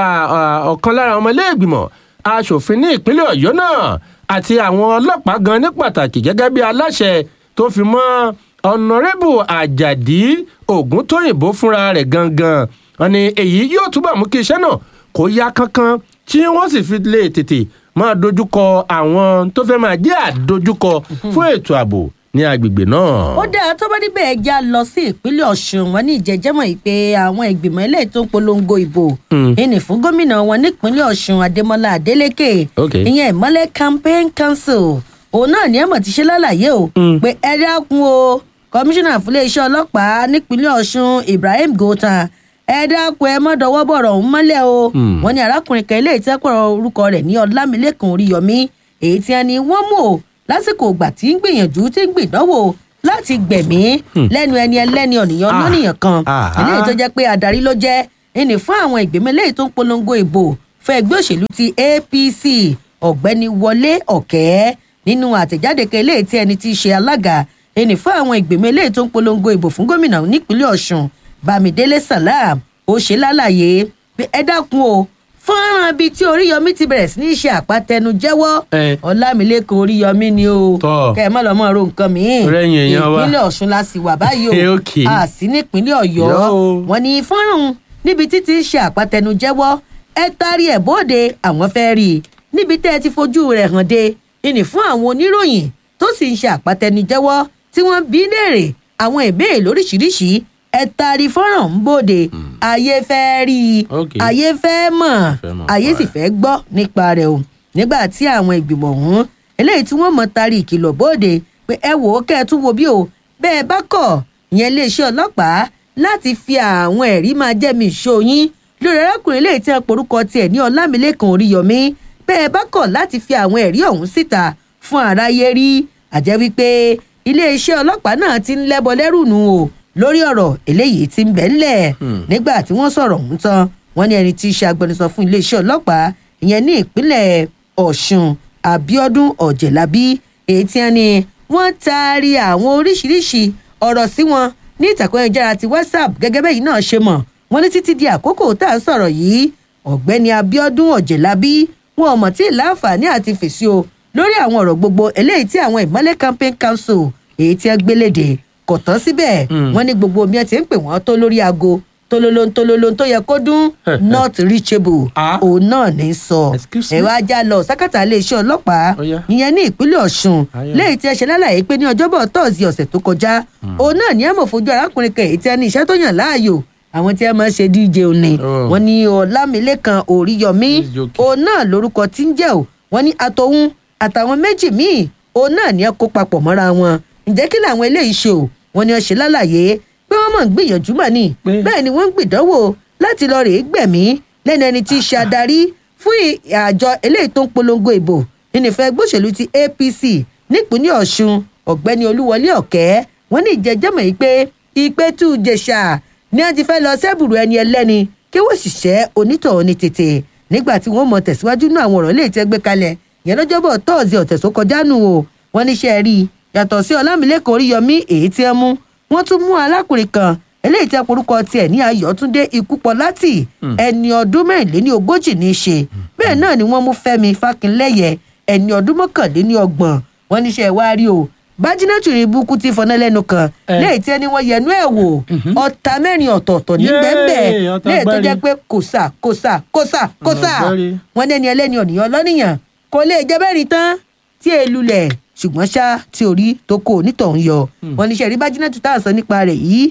S1: ọ̀kan lára ọmọ iléègbìmọ̀ asòfin ní ìpínlẹ̀ ọ̀yọ́ náà àti àwọn ọlọ́pàá gan ní pàtàkì gẹ́gẹ́ bí aláṣẹ tó fi mọ́ ọ̀nàrẹ́bù àjàdí ògúntóyìnbó fúnra rẹ̀ gangan wọn ni èyí yóò túbọ̀ mú kí iṣẹ́ náà kó yá kánkán tí wọ́n sì fi lè tètè máa dojúkọ àwọn tó fẹ́ máa jẹ́ àdojúkọ fún ètò ààbò ní agbègbè náà.
S2: ó dáa tó bá níbẹ̀ ẹ já lọ sí ìpínlẹ̀ ọ̀ṣun wọn ní ìjẹ́jẹ́mọ̀ yìí pé àwọn ìgbìmọ̀ ilé tó ń polongo ìbò ìní fún gómìnà wọn nípínlẹ̀ ọ̀ṣun adémọlá adélèké ìyẹn ìmọ̀lẹ̀ campaign council òun náà ní ẹ̀mọ̀ ti ṣe lálàyé o pé ẹ dákun o kọmíṣánná fún iléeṣẹ́ ọlọ́pàá nípínlẹ̀ ọ̀ṣun ibrahim gota ẹ dákun ẹ mọ́ dọwọ́ bọ̀rọ̀ ọ̀hún mọ́lẹ̀ o wọn ní arákùnrin kan ilé ìtẹ́kọ̀ọ́ orúkọ rẹ̀ ní ọlámilẹ́kùn oríyọmí èyí tí a ní wọ́n mú o lásìkò ìgbà tí ń gbìyànjú tí ń gbìdánwò láti gbẹ̀mí lẹ́nu ẹni ẹlẹ́ni ọ̀nìyàn lọ́nìyàn kan eléyìí tó jẹ́ pé adarí ló jẹ́ ẹnì fún àwọn ìgbìmọ̀ eléyìí tó ń polongo ìbò fún ẹgbẹ́ òṣèlú ti apc ọ̀gbẹ́ni wọlé ọ̀kẹ́ nínú àtẹ̀jáde kan eléyìí tí ẹni tí í ṣe alága ẹnì fún àwọn ìgbìmọ̀ eléyìí tó ń polongo ìbò fún gómìnà nípínlẹ̀ ọ̀ṣun bámidélé salam ó ṣe lálàyé pé ẹ dákun o fọ́nrán ibi tí oríyọmí ti bẹ̀rẹ̀ sí ní ṣe àpàtẹnujẹ́wọ́ ọlámilẹ́kan oríyọmí ni o kẹ́ ẹ má lọ́ mọ́ ro nǹkan mìíràn ìpínlẹ̀ ọ̀ṣun la sì wà báyìí o a sì nípínlẹ̀ ọ̀yọ́ wọn ní fọ́nrán níbi títí ṣe àpàtẹnujẹ́wọ́ ẹ taari ẹ̀ bóde àwọn fẹ́ rí i níbi tẹ́ ẹ ti fojú rẹ̀ hàn de ìní fún àwọn oníròyìn tó sì ń ṣe àpàtẹnujẹ́wọ́ tí wọ́n bí léèrè àwọn ìbéèrè lóríṣiríṣi ẹ taari fọ́nrán ń bòde ayé fẹ́ rí i ayé fẹ́ mọ̀ ayé sì fẹ́ gbọ́ nípa rẹ̀ o nígbà tí àwọn ìgbìmọ̀ ọ̀hún eléyìí tí wọ́n mọ̀ taari ìkìlọ̀ bòde pé ẹ wò ó kẹ́ ẹ tún wo bí o bẹ́ẹ̀ bá kọ̀ ìyẹn iléeṣẹ́ ọlọ́pàá láti fi àwọn ẹ̀rí máa jẹ́mi ìṣó yín lórí arákùnrin eléyìí tí wọ́n porúkọ tiẹ̀ ní ọlámilẹ́kan oríyọmí bẹ́ẹ̀ bá kọ̀ láti fi àwọn ẹ̀rí ọ̀hún síta fún aráyé rí àjẹ́ wípé iléeṣẹ́ ọlọ́pàá náà ti ń lẹ́bọ lẹ́rù nù o lórí ọ̀rọ̀ eléyìí ti ń bẹ̀ ńlẹ̀ nígbà tí wọ́n sọ̀rọ̀ ọ̀hún tán wọ́n ní ẹni tí í ṣe agbẹnusọ fún iléeṣẹ́ ọlọ́pàá ìyẹn ní ìpínlẹ̀ ọ̀ṣun abiodun ọ̀jẹ̀lábí èyí tí wọ́n ní wọ́n taari àwọn oríṣiríṣi ọ̀rọ̀ sí wọn ní ìtàkùn ayélujára ti whatsapp gẹ́gẹ́ bẹ́yìí náà ṣe mọ̀ wọ́n ní títí di àkókò tá à ń sọ̀rọ̀ yìí ọ̀gbẹ́ni abiodun ọ̀jẹ̀lábí wọn ò mọ̀ tí ì láǹfààní àti fèsì o lórí àwọn ọ̀rọ̀ gbogbo eléyìí tí àwọn ìmọ̀lẹ̀ campaign council èyí tí wọ́n gbélédè kò tán síbẹ̀ wọ́n ní gbogbo omi ẹ̀ ti ń pè wọ́n tó lórí aago tololo tololo tó yẹ kó dún not reachable òun náà ní sọ ẹ̀rọ ajá lọ sákàtà iléeṣẹ́ ọlọ́pàá ìyẹn ní ìpínlẹ̀ ọ̀ṣun léyìí tí ẹ ṣe lálàyé pé ní ọjọ́bọ̀ tọ́ọ̀sì ọ̀sẹ̀ tó kọjá òun náà ní ẹ̀mọ̀ fojú arákùnrin kan èyí tí ẹ ní iṣẹ́ tó yàn láàyò àwọn tí ẹ máa ń ṣe dj òní wọn ní ọlámilẹ́kan òríyọmí òun náà lórúkọ tí ń jẹ́ ò wọ́n ní àtọ̀hún àtàwọn méjì míì òun náà ní ẹ kó papọ̀ mọ́ra wọn ǹjẹ́ kí làwọn eléyìí ṣe ò wọ́n ní ọ ṣe lálàyé pé wọ́n mọ̀ ń gbìyànjú mà ní bẹ́ẹ̀ ni wọ́n ń gbìdánwò láti lọ rèé gbẹ̀mí lẹ́nu ẹni tí í ṣe adarí fún àjọ eléyìí tó ń polongo ìbò nínú ìfẹ́ gbòṣèlú ti apc nípínlẹ̀ ọ̀ṣun ọ̀gbẹ́ni olúwọlé ọ̀kẹ́ wọ́n ní ìjẹ́jẹ́mọ̀ yìí pé ìpẹ́tù jẹ̀ṣà ni wọ́n ti fẹ́ lọ sẹ́bùrù ẹni ẹlẹ́ni kí wọ́n sì ṣẹ́ onítọ̀ọ́ ní tètè nígbà tí wọ́n mọ̀ tẹ̀síwájú ní àwọn ọ̀rọ̀ lè tẹ́ gbé kalẹ̀ yẹn lọ́jọ́bọ̀ tọ́ọ̀sì ọ̀tẹ̀ tó kọjá nù o wọ́n níṣẹ́ rí i yàtọ̀ sí ọlámilẹ́kọ̀ọ́ oríyọmí èyí tí ẹ mú wọ́n tún mú alákùnrin kan eléyìí tí orúkọ tiẹ̀ ní ayọ̀túndé ikúpọ̀láti ẹni ọdún mẹ́rìnléní ogójì ní í ṣe bẹ́ẹ̀ náà ni wọ́n mú fẹ́mi fákínlẹ́yẹ ẹni ọdún mọ́kànléní ọgbọ̀n wọ́n níṣẹ́ wá rí o bájínátù rí búkú tí fọná lẹ́nu kan léyìí tí ẹni wọ́n yẹnu ẹ̀ wò ọ̀tá mẹ́rin ọ̀tọ̀ọ̀tọ̀ ní bẹ́ẹ̀ léyìí tó jẹ́ pé kòsà kòsà kòsà kòsà wọ́n ní ẹni ẹlẹ́ni ọ̀nìyàn lọ́nìyàn kò lè jẹ́ bẹ́ẹ̀rì tán tí èlù lẹ̀ ṣùgbọ́n ṣá tí orí tó kó onítọ̀hún yọ wọ́n ní sẹ́rí bájínátù tá à ń sọ nípa rẹ̀ yìí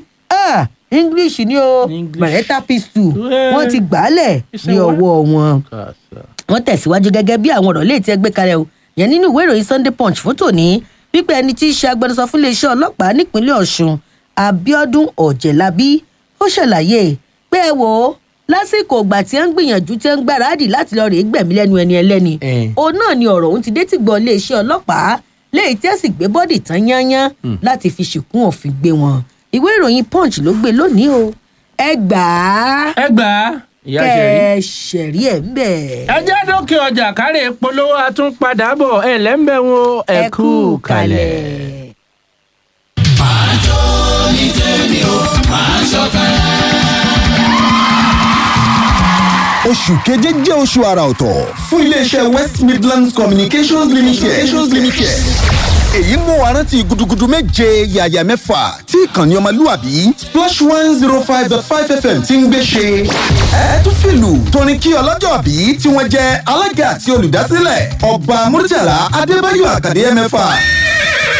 S2: english ni o maretta pistol wọ́n ti gbàálẹ̀ ní ọwọ́ wọn wọ́n tẹ̀síwájú gẹ́gẹ́ bí àwọn ọ̀rọ̀ léètì ẹgbẹ́ kalẹ̀ o yẹn nínú ìwé ìròyìn sunday punch fún tòní pípẹ́ ẹni tí í ṣe agbẹnusọ fún iléeṣẹ́ ọlọ́pàá nípínlẹ̀ ọ̀ṣun abiodun ọ̀jẹ̀lábí ó ṣàlàyé pé ẹ wò ó lásìkò ìgbà tí ó ń gbìyànjú tí ó ń gbáradì láti lọ rèé gbẹ̀mí lẹ́nu ẹni ẹlẹ́ni
S1: Eh.
S2: òun náà ni ọ̀rọ̀ òun ti dé tìgbọ́ iléeṣẹ́ ọlọ́pàá léyìí tí ó sì gbé bọ́dì tán yányán láti fi ṣìkún òfin gbé wọn ìwé ìròyìn punch ló gbé lónìí o ẹ gbà á
S1: ẹ gbà á ìyá ṣe rí.
S2: kẹ ẹ ṣẹ̀rí ẹ̀ ń bẹ̀.
S1: ẹ jẹ́ dókè ọjà kárẹ̀ polówó àtúnpadà bọ̀ ẹ lẹ́ńbẹ̀ wọn ẹ kú kalẹ̀.
S10: oṣù keje jẹ́ oṣù àrà ọ̀tọ̀ fún iléeṣẹ́ west midlands communications limited. communications limited. èyí mú wa rántí gudugudu méje yàyà mẹ́fà tí ìkànnì ọmọlúwàbí splash one zero five dot five fm ti ń gbé ṣe. ẹ tún fìlù torin kí ọlọ́jọ́ bí tí wọ́n jẹ́ alága àti olùdásílẹ̀ ọba murtala adébáyọ̀ àkàdé mẹ́fà